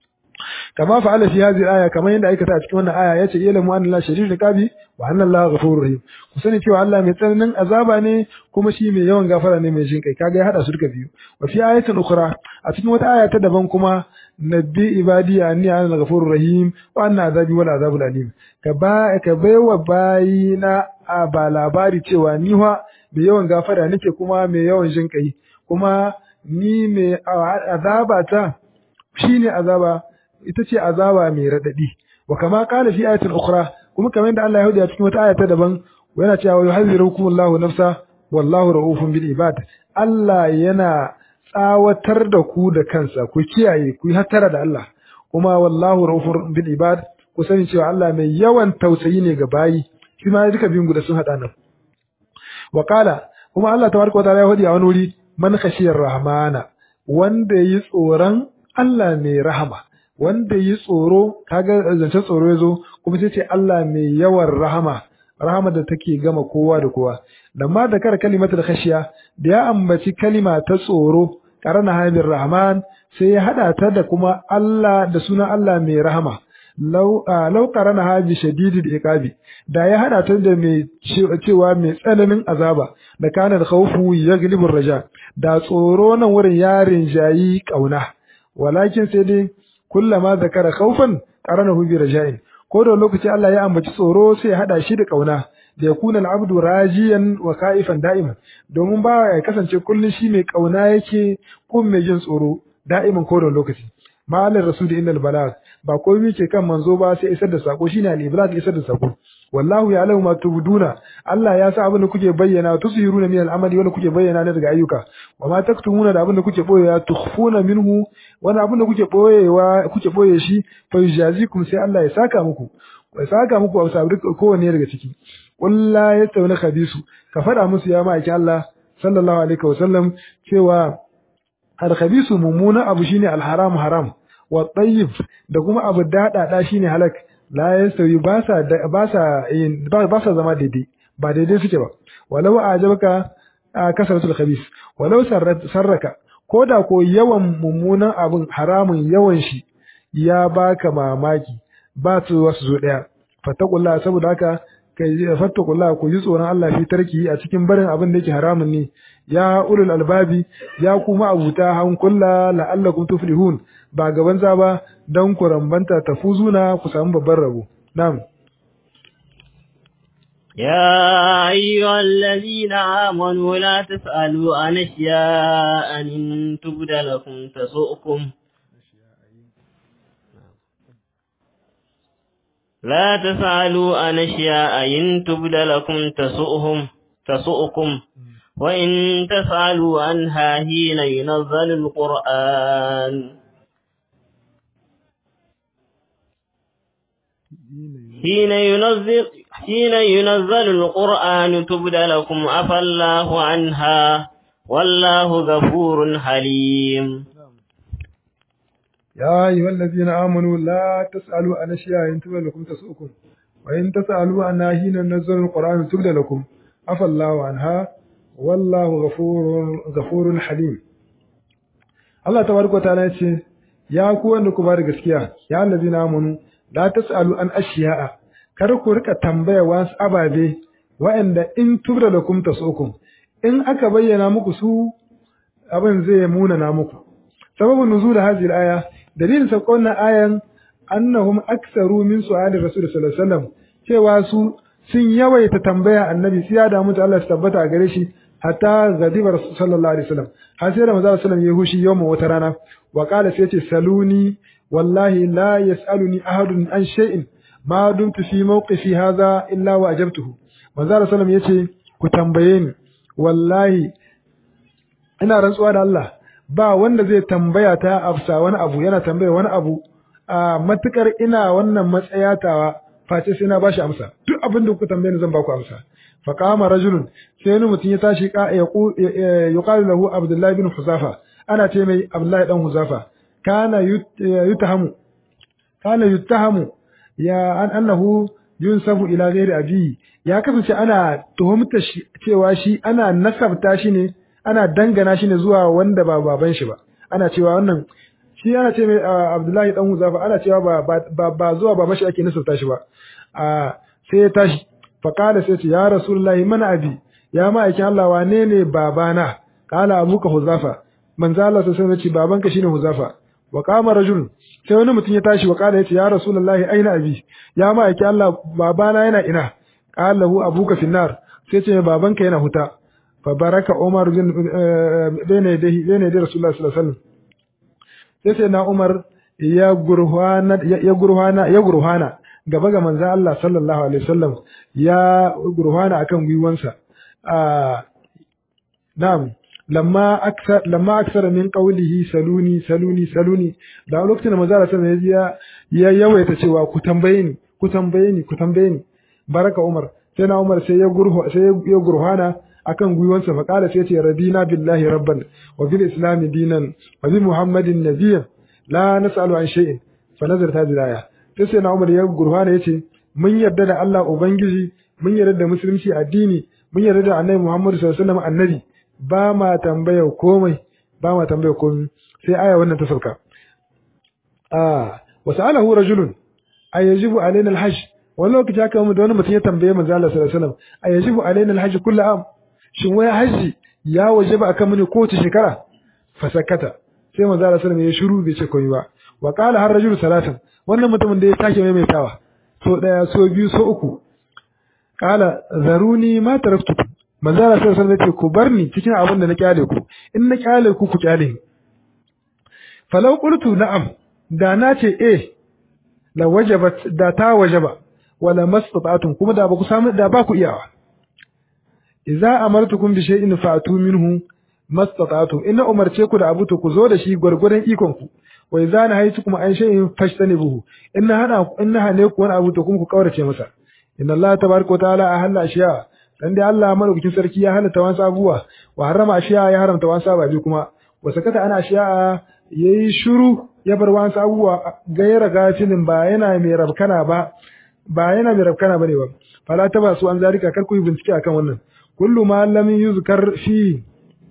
kama fa'ala fi hadhihi aya kamar yadda aikata a cikin wannan aya yace ilmu anna la shadidul iqabi wa anna Allah ghafurur rahim ku sani cewa Allah mai tsananin azaba ne kuma shi mai yawan gafara ne mai jin kai kaga ya hada su duka biyu wa fi ayatin ukhra a cikin wata aya ta daban kuma nabbi ibadi anni ana ghafurur rahim wa anna azabi wal azabul alim ka ba ka baiwa bayina a ba labari cewa ni wa mai yawan gafara nake kuma mai yawan jin kai kuma ni mai azaba ta shine azaba ita ce azaba mai radadi wa kama qala fi ayatin ukhra kuma kamar yadda Allah ya hudu a cikin wata aya ta daban yana cewa yuhazzirukum Allahu nafsa wallahu raufun bil ibad Allah yana tsawatar da ku da kansa ku kiyaye ku yi hattara da Allah kuma wallahu raufun bil ibad ku sani cewa Allah mai yawan tausayi ne ga bayi shi ma duka biyun guda sun hada nan wa qala kuma Allah tabaraka wa ta'ala ya hudu a wani wuri man khashiyar rahmana wanda yi tsoron Allah mai rahama wanda yi tsoro kaga zancen tsoro ya zo kuma sai ce Allah mai yawan rahama rahama da take gama kowa da kowa lamma da kar kalimatul khashiya da ya ambaci kalima ta tsoro karana habir rahman sai ya hada ta da kuma Allah da sunan Allah mai rahama law law karana habi shadidul iqabi da ya hada ta da mai cewa mai tsananin azaba da kana da khawfu yaglibu raja da tsoro nan wurin yarin jayi kauna walakin sai dai kullama zakara khawfan qaranahu bi raja'in ko da lokaci Allah ya ambaci tsoro sai ya hada shi da kauna da yakuna al-abdu rajiyan wa khaifan da'iman domin ba ya kasance kullun shi mai kauna yake ko mai jin tsoro da'iman ko da lokaci ma'alar rasul innal balag ba komai ke kan manzo ba sai isar da sako shine al-iblag isar da sako wallahu ya'lamu ma tubduna Allah ya sa abin da kuke bayyana tusiruna min al-amali wanda kuke bayyana ne daga ayyuka wa ma taktumuna da abin da kuke boyewa tukhfuna minhu wani abin da kuke boyewa kuke boye shi fa yujazikum sai Allah ya saka muku ya saka muku a sabri kowanne daga ciki qul la yastawna khabisu ka fada musu ya ma'aikin Allah sallallahu alaihi wa sallam cewa al-khabisu mumuna abu shine al-haram haram wa tayyib da kuma abu dada shine halak la yastawi ba sa ba sa ba sa zama daidai ba daidai suke ba walau ajabaka kasratul khabis walau sarraka koda ko yawan mummunan abin haramun yawan shi ya baka mamaki ba su wasu zo daya fattakullah saboda haka kai fattakullah ku ji tsoron Allah fi tarki a cikin barin abin da yake haramun ne ya ulul albabi ya kuma abuta hankulla la'allakum tuflihun ba gaban za ba dan ku rambanta tafuzuna ku samu babban rabo na'am يا أيها الذين آمنوا لا تسألوا عن أشياء إن تبد لكم تسؤكم لا تسألوا عن أشياء إن تبد لكم تسؤهم تسؤكم وإن تسألوا عنها حين ينزل القرآن حين ينزل حين ينزل القرآن تبد لكم عفى الله عنها والله غفور حليم يا أيها الذين آمنوا لا تسألوا عن أشياء إن تبد لكم تسؤكم وإن تسألوا عنها حين ينزل القرآن تبد لكم عفى الله عنها والله غفور غفور حليم Allah tabaraka ta'ala yace ya ku wanda ku bada gaskiya ya allazina amanu la tasalu an ashiya'a kar ku rika tambaya wasu ababe wa'anda in tubda lakum tasukum in aka bayyana muku su abin zai muna na muku sababun nuzul hadhihi al-aya dalilin sakon ayan annahum aktsaru min su'ali rasul sallallahu alaihi wasallam cewa su sun yawaita tambaya annabi sai ya damu ta Allah su tabbata a gare shi hatta gadiba rasul sallallahu alaihi wasallam har sai da manzo sallallahu ya hushi yawma wata rana wa qala sai ce saluni wallahi la yasaluni ahadun an shay'in ma dumtu fi mawqifi hadha illa wa ajabtuhu manzo sallallahu yace ku tambaye ni wallahi ina rantsuwa da Allah ba wanda zai tambaya ta afsa wani abu yana tambaya wani abu a matukar ina wannan matsayatawa face sai na bashi amsa duk abin da kuka tambaye ni zan baku amsa fa qama rajulun sai wani mutum ya tashi ka ya yuqalu lahu abdullahi bin huzafa ana ce mai abdullahi dan huzafa kana yutahamu kana yutahamu ya an annahu yunsabu ila ghairi abi ya kasance ana tuhumta shi cewa shi ana nasabta shi ne ana dangana shi ne zuwa wanda ba baban shi ba ana cewa wannan shi ana ce mai Abdullahi dan Huzafa ana cewa ba ba ba zuwa baban shi ake nasabta shi ba a sai ya tashi fa qala sai ce ya rasulullahi mana abi ya ma'aikin Allah wane ne babana qala abuka Huzafa manzo Allah sai ya ce babanka shine Huzafa wa qama rajul sai wani mutum ya tashi wa qala yace ya rasulullahi aina abi ya ma'aikin Allah babana yana ina qala lahu abuka finnar sai ce babanka yana huta fa baraka Umar bin bene yadihi bene yadi Rasulullah sallallahu alaihi wasallam sai sai na Umar ya gurhana ya gurhana ya gurhana gaba ga manzo Allah sallallahu alaihi wasallam ya gurhana akan gwiwansa a na'am lamma aksar lamma aksara min qawlihi saluni saluni saluni da lokacin da manzo Allah sallallahu alaihi wasallam ya yawaita cewa ku tambaye ni ku tambaye ni ku tambaye ni baraka Umar sai na Umar sai ya gurhu sai ya gurhana akan gwiwansa fa kala sai ce radina billahi rabban wa bil islam dinan wa bi muhammadin nabiyyan la nas'alu an shay'in fa nazarta hadhihi aya sai sai na Umar ya gurhana yace mun yarda da Allah ubangiji mun yarda da musulunci addini mun yarda da annabi Muhammad sallallahu alaihi wasallam annabi ba ma tambaya komai ba ma tambaya komai sai aya wannan ta sauka ah wa sa'alahu rajulun ayajibu alaina alhajj wani lokaci haka mu da wani mutum ya tambaye manzo Allah sallallahu alaihi wasallam ayajibu alaina alhajj kullu am shin wai haji ya wajaba akan mu ne kowace shekara fasakata sai manzo Allah sallallahu alaihi wasallam ya shiru bai ce komai ba wa qala har rajulu salatan wannan mutumin da ya take maimaitawa so daya so biyu so uku qala zaruni ma taraktu manzo Allah sallallahu alaihi wasallam ku barni cikin abin da na kyale ku in na kyale ku ku kyale ni falau qultu na'am da na ce eh la wajabat da ta wajaba wala mastata'tum kuma da ba ku samu da ba ku iyawa idza amartukum bi shay'in fa'tu minhu mastata'tum in umarce ku da abu to ku zo da shi gurgurdan ikon ku wa idza nahaytukum an shay'in fashtanibuhu in hana in hane ku wani abu to kuma ku kaurace masa inna allaha tabaaraka wa ta'ala ahalla ashiya dan dai Allah madaukakin sarki ya halatta wasu abubuwa wa harama ashiya ya haramta wasu ababi kuma wa sakata ana ashiya yayi shiru ya bar wasu abubuwa gaira gafilin ba yana mai rabkana ba ba yana mai rabkana bane ba fala ta ba su an zarika kar ku yi bincike akan wannan kullu ma lam yuzkar fi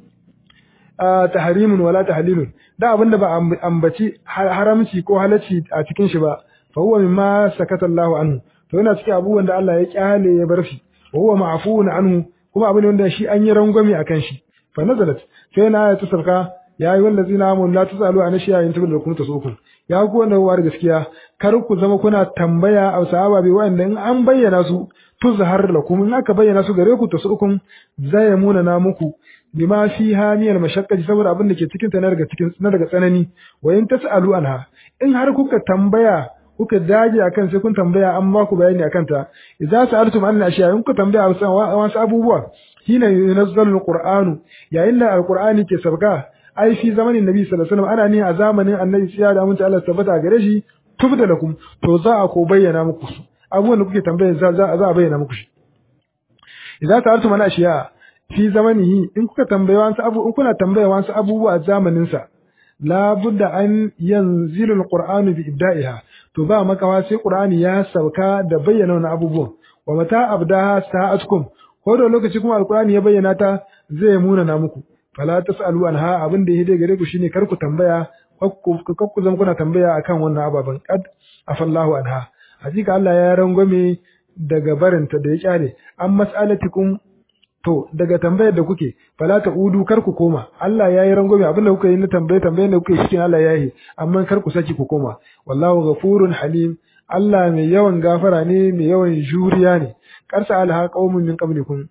tahrimun wala tahlilun da abinda ba ambaci haramci ko halacci a cikin shi ba fa huwa mimma sakata Allahu anhu to yana cikin abubuwan da Allah ya kyale ya bar shi wa huwa ma'fuun anhu kuma abin wanda shi an yi rangwame akan shi fa nazalat sai na ayatu sarka ya yi wallazi na amun la tusalu an shiya yin tabbata kuma tasukun ya ku wanda war gaskiya kar ku zama kuna tambaya a sahaba bai wanda in an bayyana su tuzhar lakum in aka bayyana su gare ku tasukun zai muna na muku bima fi hamiyal mashaqqati saboda abin da ke cikin ta na daga cikin na daga tsanani wa in tasalu anha in har kuka tambaya kuka dage akan sai kun tambaya an ba ku bayani akan ta idza sa'altum an ashiya in ku tambaya wasu abubuwa hina yunazzalu alqur'anu yayin da alqur'ani ke sabga ai fi zamanin nabi sallallahu alaihi wasallam ana ne a zamanin annabi sai da mun ta Allah tabbata gare shi tubda lakum to za a ko bayyana muku su abubuwan da kuke tambaya za za a bayyana muku shi idza sa'altum an ashiya fi zamanihi in kuka tambaya wasu abu in kuna tambaya wasu abubuwa a zamanin sa la budda an yanzilu alqur'anu bi ibda'iha to ba makawa sai qur'ani ya sauka da bayyana wannan abubuwan wa mata abdaha sa'atkum ko da lokaci kuma alqur'ani ya bayyana ta zai muna na muku fala tasalu anha abin da yake gare ku shine kar ku tambaya kar ku zama kuna tambaya akan wannan ababan qad afallahu anha hakika Allah ya rangwame daga barinta da ya kyale an mas'alatikum to daga tambayar da kuke fala ta udu kar ku koma Allah ya yi rangwame abin da kuka yi na tambaye tambaye da kuke cikin Allah ya yi amma kar ku saki ku koma wallahu ghafurun halim Allah mai yawan gafara ne mai yawan juriya ne karsa alha qaumun min qablikum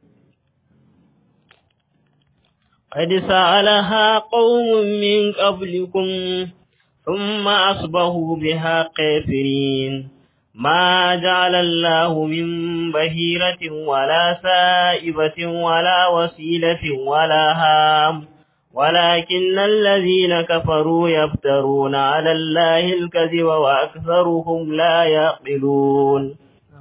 قد سألها قوم من قبلكم ثم أصبحوا بها كافرين ما جعل الله من بهيرة ولا سائبة ولا وسيلة ولا هام ولكن الذين كفروا يفترون على الله الكذب وأكثرهم لا يعقلون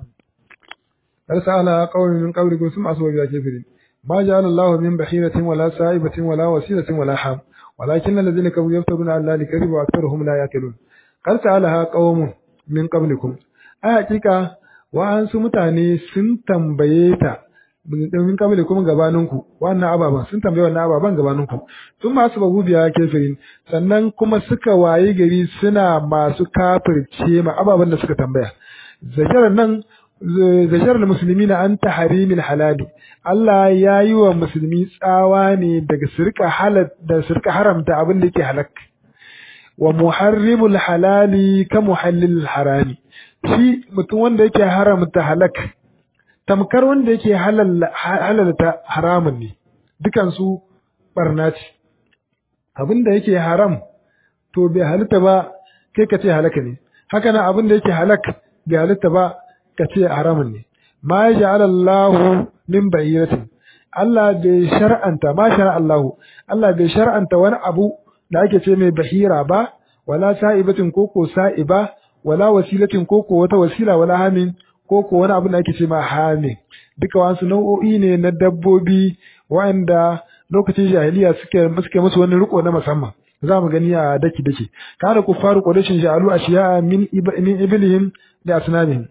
أرسل قوم من قبلكم ثم أصبحوا بها كافرين ما جعل الله من بحيرة ولا سائبة ولا وسيلة ولا حام ولكن الذين كفروا يفترون على الله الكذب وأكثرهم لا يعقلون قد سألها قوم من قبلكم a hakika wa'ansu mutane sun tambaye ta min kabile kuma gabaninku wannan ababan sun tambaye wannan ababan gabaninku sun masu bagu biya kefirin sannan kuma suka waye gari suna masu kafirce ma ababan da suka tambaya zakar nan zakar da musulmi na an tahrimil halali Allah ya yi wa musulmi tsawa ne daga sirka halal da sirka haramta abin da yake halak wa muharrimul halali ka muhallil harami shi mutum wanda yake haramta halak tamkar wanda yake halalta haramun ne dukansu barna ce abin da yake haram to bai halitta ba kai ka ce halaka ne haka nan abin da yake halak bai halitta ba ka ce haramun ne ma ya ja'ala Allah min bayyinatin Allah bai shar'anta ma shar'a Allah Allah bai shar'anta wani abu da ake ce mai bahira ba wala sa'ibatin koko sa'iba wala wasilatin koko wata wasila wala hamin koko wani abu da ake ce ma hamin duka wasu nau'o'i ne na dabbobi wa'anda lokacin jahiliya suke suke musu wani riko na musamman za mu gani a daki daki kana kuffaru quraishin ja'alu ashiya min min iblihim da asnamihim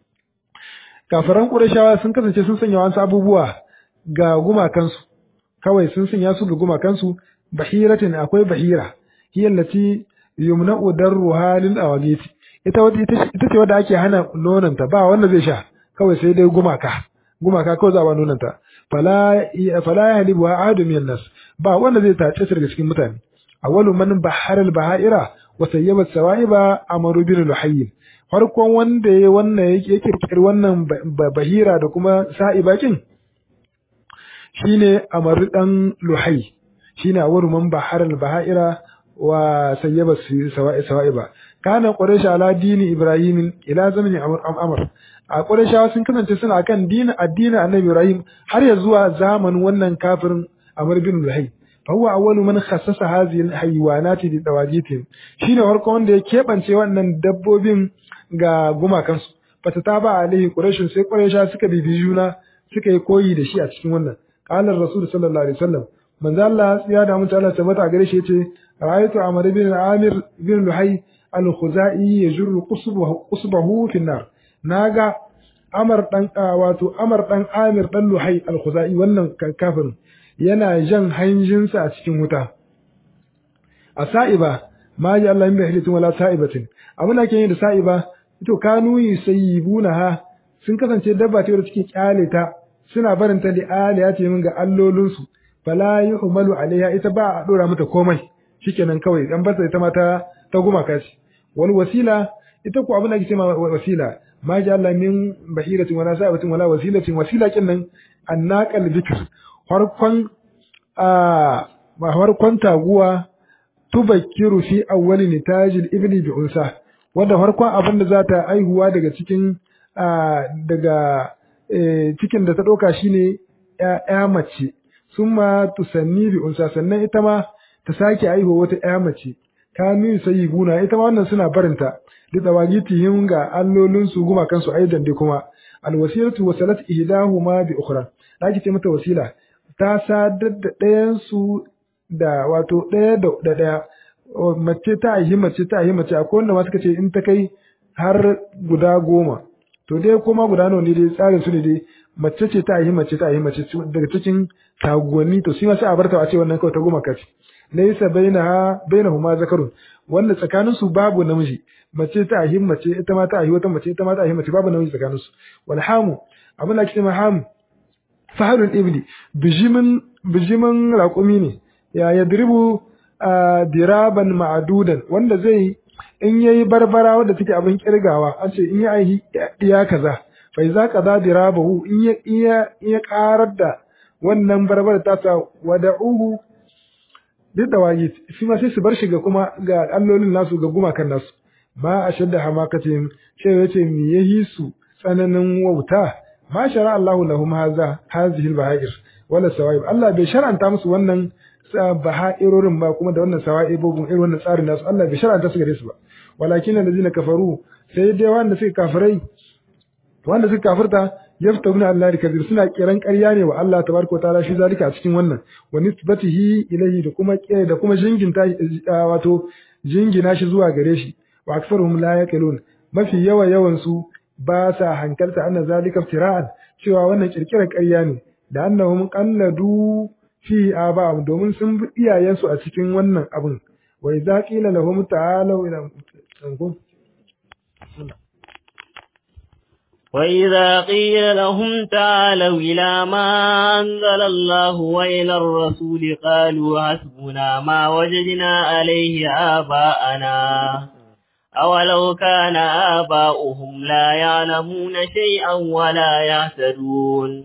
kafaran qurayshawa sun kasance sun sanya wasu abubuwa ga gumakansu kawai sun sanya su ga gumakansu bahiratin akwai bahira hiya allati yumna'u darruha lil awagiti ita wata ita ce wadda ake hana nonanta ba wanda zai sha kawai sai dai gumaka gumaka kawai za a ba nonanta fala fala yahlibu ahadu min nas ba wanda zai tace su daga cikin mutane awwalu man bahara al bahaira wa sayyaba sawaiba amaru bin luhayy farkon wanda ya wannan yake kirkir wannan bahira da kuma sa'ibakin shine amaru dan luhayy shine awwalu man bahara al bahaira wa sayyaba sawa'iba kana quraish ala dini ibrahim ila zamani amr a qurayshawa sun kasance suna kan dini addinin annabi ibrahim har ya zuwa zamanin wannan kafirin amr bin luhay fa huwa awwalu man khassasa hadhihi alhayawanati bi dawajitin shine farko wanda ya kebance wannan dabbobin ga gumakansu fata ta ba alaihi quraish sai quraysha suka bibi juna suka yi koyi da shi a cikin wannan qala rasul sallallahu alaihi wasallam manzo Allah ya da mutu Allah tabbata gare shi yace ra'aytu amr bin amir bin luhay al-khuzai yajru qusbahu qusbahu fi an-nar naga amar dan wato amar dan amir dan luhay al-khuzai wannan kafirin yana jan hanjinsa a cikin wuta a sa'iba ma ji Allah min bihilatin wala sa'ibatin abin da ke yi da sa'iba ito kanu yusayyibuna ha sun kasance dabba ce wadda suke kyale ta suna barin ta li'ali ya ce min ga allolinsu fala yuhmalu alaiha ita ba a dora mata komai shikenan kawai dan barta ita ma ta ta gumaka ce wal wasila ita ko abin da ake cewa wasila ma ji Allah min bahiratin wala sa'ibatin wala wasilatin wasila kin nan annaqal bikr farkon a farkon taguwa tubakkiru fi awwali nitajil ibli bi unsa wanda farkon abin da za ta aihuwa daga cikin daga cikin da ta ɗauka shine ya mace summa tusanni bi unsa sannan ita ma ta sake aihuwa wata ya mace kanu sai guna ita ma wannan suna barinta da tawagitihim ga allolin su guma kansu aidan dai kuma alwasilatu wasalat ihdahuma bi ukhra daki ce mata wasila ta sadar da ɗayan su da wato ɗaya da ɗaya mace ta yi mace ta yi mace akwai wanda ma suka ce in ta kai har guda goma to dai kuma guda nawa ne dai tsarin su ne dai mace ce ta yi mace ta yi mace daga cikin taguwanni to sai ma sai a barta a ce wannan kawai ta goma kace laysa bainaha bainahuma zakarun wanda tsakanin su babu namiji mace ta yi mace ita ma ta yi wata mace ita ma ta yi mace babu namiji tsakanin su wal hamu abin da ake cewa hamu faharul ibli bijimin bijimin raƙumi ne ya yadribu diraban ma'adudan wanda zai in yayi barbara wanda take abin kirgawa an ce in ya aihi iya kaza fa iza kaza dirabahu in ya iya iya karar da wannan barbara ta sa wada'uhu duk da wagi shi ma sai su bar shi ga kuma ga allolin nasu ga gumakan nasu ma ashadda hamakatin sai yace me yahi su tsananin wauta ma shara Allahu lahum hadha hadhihi al-baha'ir wala sawaib Allah bai shar'anta musu wannan baha'irorin ba kuma da wannan sawa'ibobin irin wannan tsarin nasu Allah bai shar'anta su gare su ba walakin allazina kafaru sai dai wanda suka kafirai wanda suka kafirta yaftabuna Allah da kabir suna kiran ƙarya ne wa Allah tabaraka wa ta'ala shi zalika a cikin wannan wa nisbatihi ilayhi da kuma da kuma jinginta wato jingina shi zuwa gare shi wa aktsaruhum la yaqilun mafi yawa yawan su ba sa hankalta anna zalika iftira'an cewa wannan kirkirar ƙarya ne da annahum qalladu fi aba'um domin sun bi iyayensu a cikin wannan abin wa idza qila lahum ta'alu ila وإذا قيل لهم تعالوا إلى ما أنزل الله وإلى الرسول قالوا حسبنا ما وجدنا عليه آباءنا أولو كان آباؤهم لا يعلمون شيئا ولا يهتدون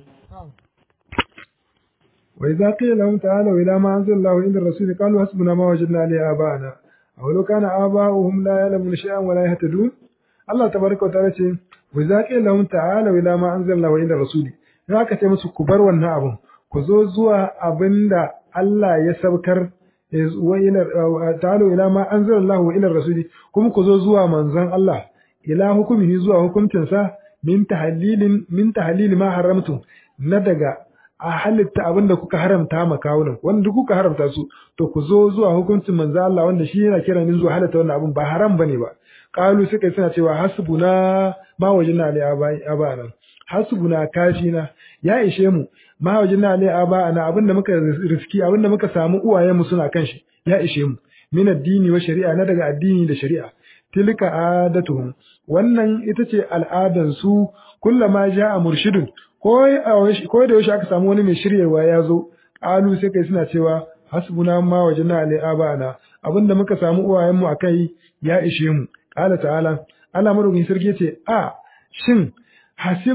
وإذا قيل لهم تعالوا إلى ما أنزل الله وإلى الرسول قالوا حسبنا ما وجدنا عليه آباءنا أولو كان آباؤهم لا يعلمون شيئا ولا يهتدون الله تبارك وتعالى wa za ƙi lahum ta'ala ila ma anzalna wa ila rasuli in aka ce musu ku bar wannan abun ku zo zuwa abinda Allah ya saukar wa ila ta'ala ila ma anzalna wa ila rasuli kuma ku zo zuwa manzon Allah ila hukumihi zuwa hukuncin sa min tahlilin min tahlil ma haramtu na daga a halitta abinda kuka haramta ma kawunan wanda kuka haramta su to ku zo zuwa hukuncin manzon Allah wanda shi yana kira ni zuwa halatta wannan abun ba haram bane ba qalu suka suna cewa hasbuna ma wajina ali abana hasbuna kafina ya ishe mu ma wajina ali abana abinda muka riski abinda muka samu uwayen mu suna kan shi ya ishe mu min addini wa shari'a na daga addini da shari'a tilka adatuhum wannan ita ce al'adan su kullama ja'a murshidun ko ko da yaushe aka samu wani mai shiryarwa ya zo qalu sai kai suna cewa hasbuna ma wajina ali abana abinda muka samu uwayen mu akai ya ishe mu qala ta'ala Allah madaukakin sarki ce a shin hasib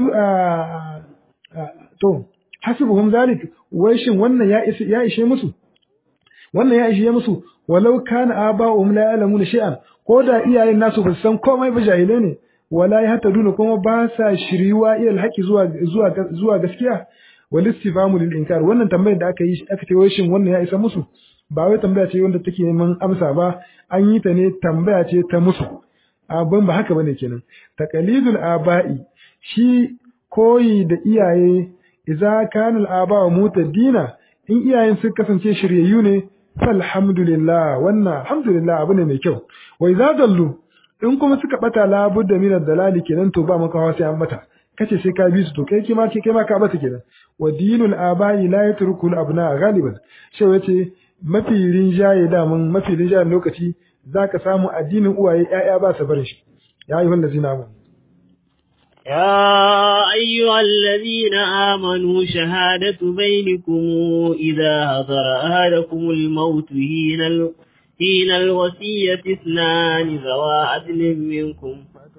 to hasibuhum zalik wai shin wannan ya ishe ya ishe musu wannan ya ishe musu walau kana aba'uhum la ya'lamuna shay'an ko da iyayen nasu ba san komai ba jahile ne wala yahtaduna kuma ba sa shiriwa ila alhaqi zuwa zuwa zuwa gaskiya wal istifamu lil inkar wannan tambayar da aka yi aka ce wai shin wannan ya isa musu ba wai tambaya ce wanda take neman amsa ba an yi ta ne tambaya ce ta musu abin ba haka bane kenan taqalidul aba'i shi koyi da iyaye idza kana al-aba'u mutadina in iyayen sun kasance shiryayyu ne falhamdulillah wannan alhamdulillah abu ne mai kyau wa idza dallu in kuma suka bata labudda min ad-dalali kenan to ba maka hawa sai an mata kace sai ka bi su to kai kima kai ma ka bata kenan wa dinul aba'i la yatruku al-abna ghaliban shi yace mafi rinjaye da mun mafi rinjayen lokaci zaka samu addinin uwaye ƴaƴa ba su barin shi ya ayyuhal ladzina amanu يا أيها الذين آمنوا شهادة بينكم إذا حضر أحدكم الموت حين ال... حين الوصية اثنان ذوى عدل منكم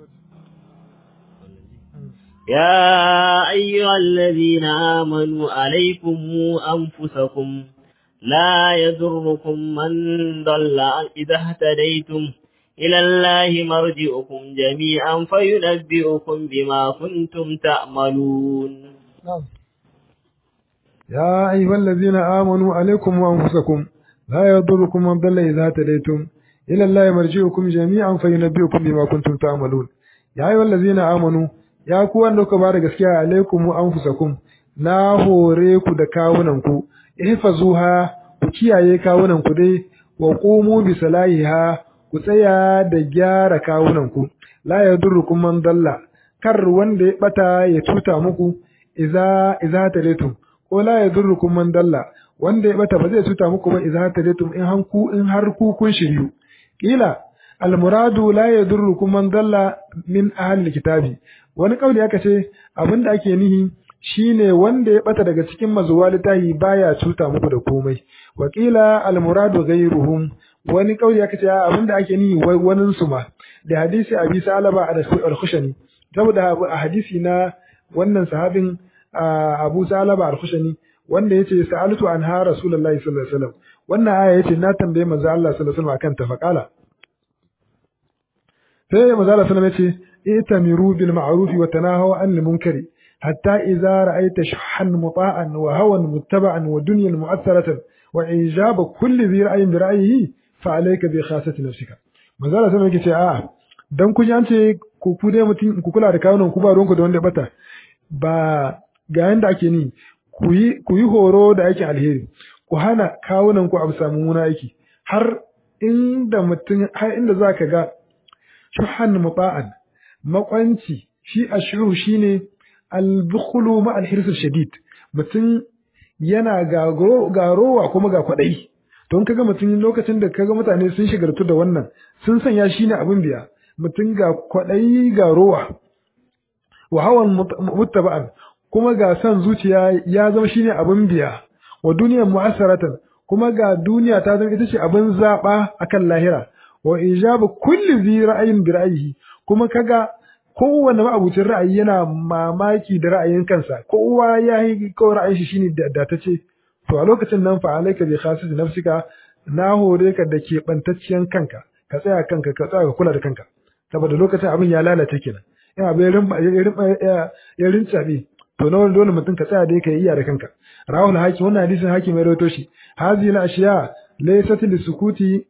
يا أيها الذين آمنوا عليكم أنفسكم لا يضركم من ضل إذا اهتديتم إلى الله مرجعكم جميعا فينبئكم بما كنتم تعملون نعم يا أيها الذين آمنوا عليكم وأنفسكم لا يضركم من ضل إذا هتديتم إلى الله مرجعكم جميعا فينبئكم بما كنتم تعملون يا أيها الذين آمنوا ya ku wanda kuka bada gaskiya alaikum wa anfusakum na hore ku da kawunan ku ihfazuha ku kiyaye kawunan ku dai wa qumu bi salahiha ku tsaya da gyara kawunan ku la yadurrukum man dalla kar wanda ya bata ya tuta muku idza idza tadaitum ko la yadurrukum man dalla wanda ya bata ba zai tuta muku ba idza tadaitum in hanku in har ku kun shiryu kila almuradu la yadurrukum man dalla min ahli kitabi wani kauli aka ce abinda ake nihi shine wanda ya bata daga cikin mazuwa littahi baya cuta muku da komai wakila almuradu ghayruhum wani kauli aka ce abinda ake nihi wanin su ma da hadisi abi salaba al-khushani saboda a hadisi na wannan sahabin abu salaba al-khushani wanda yace sa'altu anha rasulullahi sallallahu alaihi wasallam wannan aya yace na tambaye manzo Allah sallallahu alaihi wasallam akan ta faqala sai manzo Allah sallallahu alaihi wasallam yace ائتمروا بالمعروف وتناهوا عن المنكر حتى إذا رأيت شحا مطاعا وهوى متبعا ودنيا مؤثرة وإجاب كل ذي رأي برأيه فعليك بخاصة نفسك من ذلك سنة كي آه dan kun an ce ku ku dai mutum ku kula da kawunan ku ba ruwanku da wanda bata ba ga yanda ake ni ku yi ku yi horo da aikin alheri ku hana kawunan ku abu samu muna aiki har inda mutum har inda zaka ga shuhan muta'an makwanci shi ashuru shine al-bukhlu ma al-hirs shadid mutum yana garowa kuma ga kwadai don kaga mutum lokacin da kaga mutane sun shigartu da wannan sun sanya shine abin biya mutum ga kwadai ga rowa wa hawan muttaba'an kuma ga san zuciya ya zama shine abin biya wa duniyar mu'assaratan kuma ga duniya ta zama ita ce abin zaba akan lahira wa ijabu kulli zi ra'ayin bi ra'ayihi kuma kaga kowanne ma'abucin ra'ayi yana mamaki da ra'ayin kansa kowa ya yi kawai ra'ayin shi shine da ta ce to a lokacin nan fa alaika bi khasisi nafsika na hore ka da ke bantacciyan kanka ka tsaya kanka ka tsaya ka kula da kanka saboda lokacin abin ya lalace kenan in abin ya rimba ya rincabe to na wani dole mutum ka tsaya dai ka yi iya da kanka rawul hakim wannan hadisin hakim ya rawaito shi hazihi al-ashiya laysat lisukuti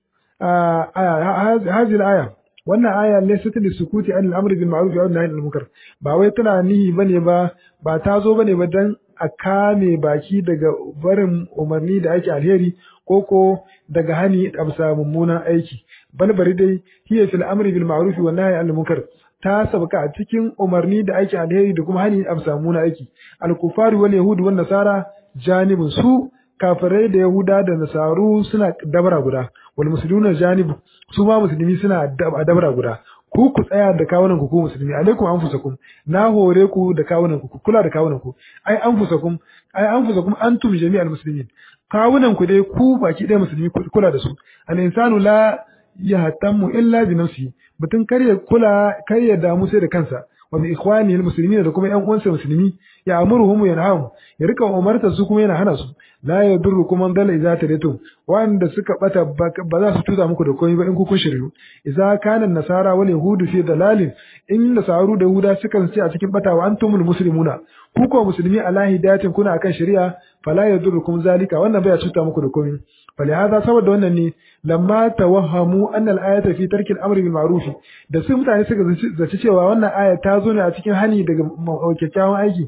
hazihi al-aya wannan aya laysat lisukuti an al-amr bil ma'ruf wa nahy anil munkar ba wai tana nihi bane ba ba ta zo bane ba dan a kame baki daga barin umarni da ake alheri ko ko daga hani a bisa mummunan aiki bal bari dai hiya fil amri bil ma'ruf wa nahy anil munkar ta sabka a cikin umarni da ake alheri da kuma hani a bisa mummunan aiki al kufari wal yahud wan nasara janibun su kafirai da yahuda da nasaru suna dabara guda wal muslimuna janib su ma musulmi suna dabara guda ku ku tsaya da kawunan ku ku musulmi alaikum anfusakum na hore ku da kawunan ku kula da kawunan ku ai anfusakum ai anfusakum antum jami'al muslimin kawunan ku dai ku baki ɗaya musulmi kula da su al insanu la yahtammu illa bi nafsihi mutum kar ya kula kar ya damu sai da kansa wa bi ikhwanihi almuslimin da kuma ƴan uwansa musulmi ya amuruhum ya nahum ya rika umarta su kuma yana hana su la yadurrukum man dalla idza tadaytum wanda suka bata ba za su tuza muku da komai ba in ku kun shiryu idza kana nasara wal yahudu fi dalalin in nasaru da yahuda suka ce a cikin bata wa antumul muslimuna ku ko musulmi ala hidayatin kuna akan shari'a fala yadurrukum zalika wannan bai cuta muku da komai فلهذا saboda wannan ne lamma tawahhamu anna al-ayata fi tarki al-amri bil ma'ruf da su mutane suka zaci cewa wannan aya ta zo ne a cikin hani daga kyakkyawan aiki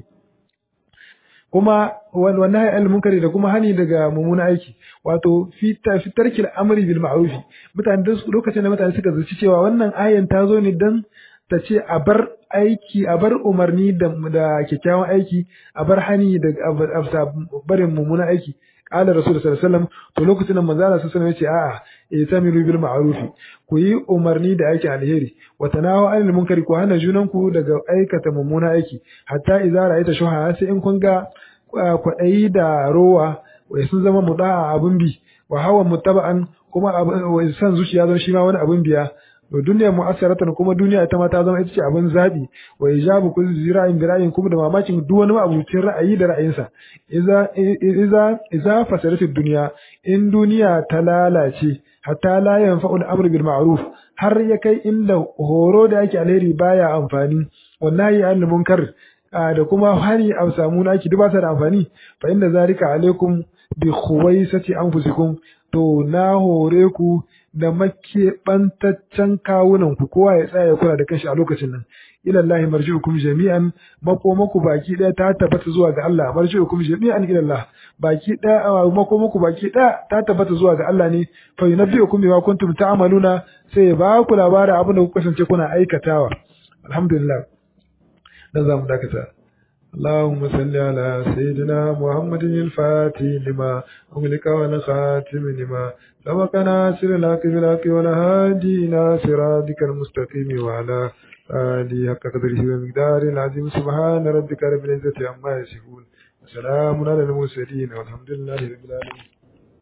kuma wannan hayy al-munkari da kuma hani daga mummunan aiki wato fi tarki al-amri bil ma'ruf mutane da lokacin da mutane suka zaci cewa wannan ayan ta zo ne dan ta ce a bar aiki a bar umarni da kyakkyawan aiki a bar hani da barin mummunan aiki qala rasul sallallahu alaihi wasallam to lokacin da manzo Allah sallallahu alaihi wasallam yace a'a itamiru bil ma'ruf ku yi umarni da aiki alheri wa tanawu anil munkari ku hana junan ku daga aikata mummuna aiki hatta idza ra'aita shuha sai in kun ga kwaɗayi da rowa wai sun zama muda'a abun bi wa hawa muttaba'an kuma san zuciya zan shi ma wani abun biya to duniya mu'assaratan kuma duniya ita ma ta zama ita ce abin zabi wa ijabu kulli zira'in bira'in kuma da mamakin duk wani abucin ra'ayi da ra'ayinsa iza iza iza fasadatid dunya in duniya ta lalace hatta la yanfa'u al-amru bil ma'ruf har ya kai inda horo da yake alheri baya amfani wallahi an munkar da kuma hari a samu naki duk ba sa da amfani fa inda zalika alaikum bi khuwaisati anfusikum to na hore ku da makeɓantaccen kawunan ku kowa ya tsaya kula da kanshi a lokacin nan ila Allah marji'ukum jami'an makomaku baki daya ta tabbata zuwa ga Allah marji'ukum jami'an ila Allah baki daya makomaku baki daya ta tabbata zuwa ga Allah ne fa yunabbi'ukum bima kuntum ta'maluna sai ba ku labarin abin da kuka kasance kuna aikatawa alhamdulillah dan zamu dakata اللهم صل على سيدنا محمد الفاتح لما أغلق والخاتم لما سبق ناصر الحق بالحق والهادي إلى صراطك المستقيم وعلى آله حق قدره ومقدار العظيم سبحان ربك رب العزة عما يصفون وسلام على المرسلين والحمد لله رب العالمين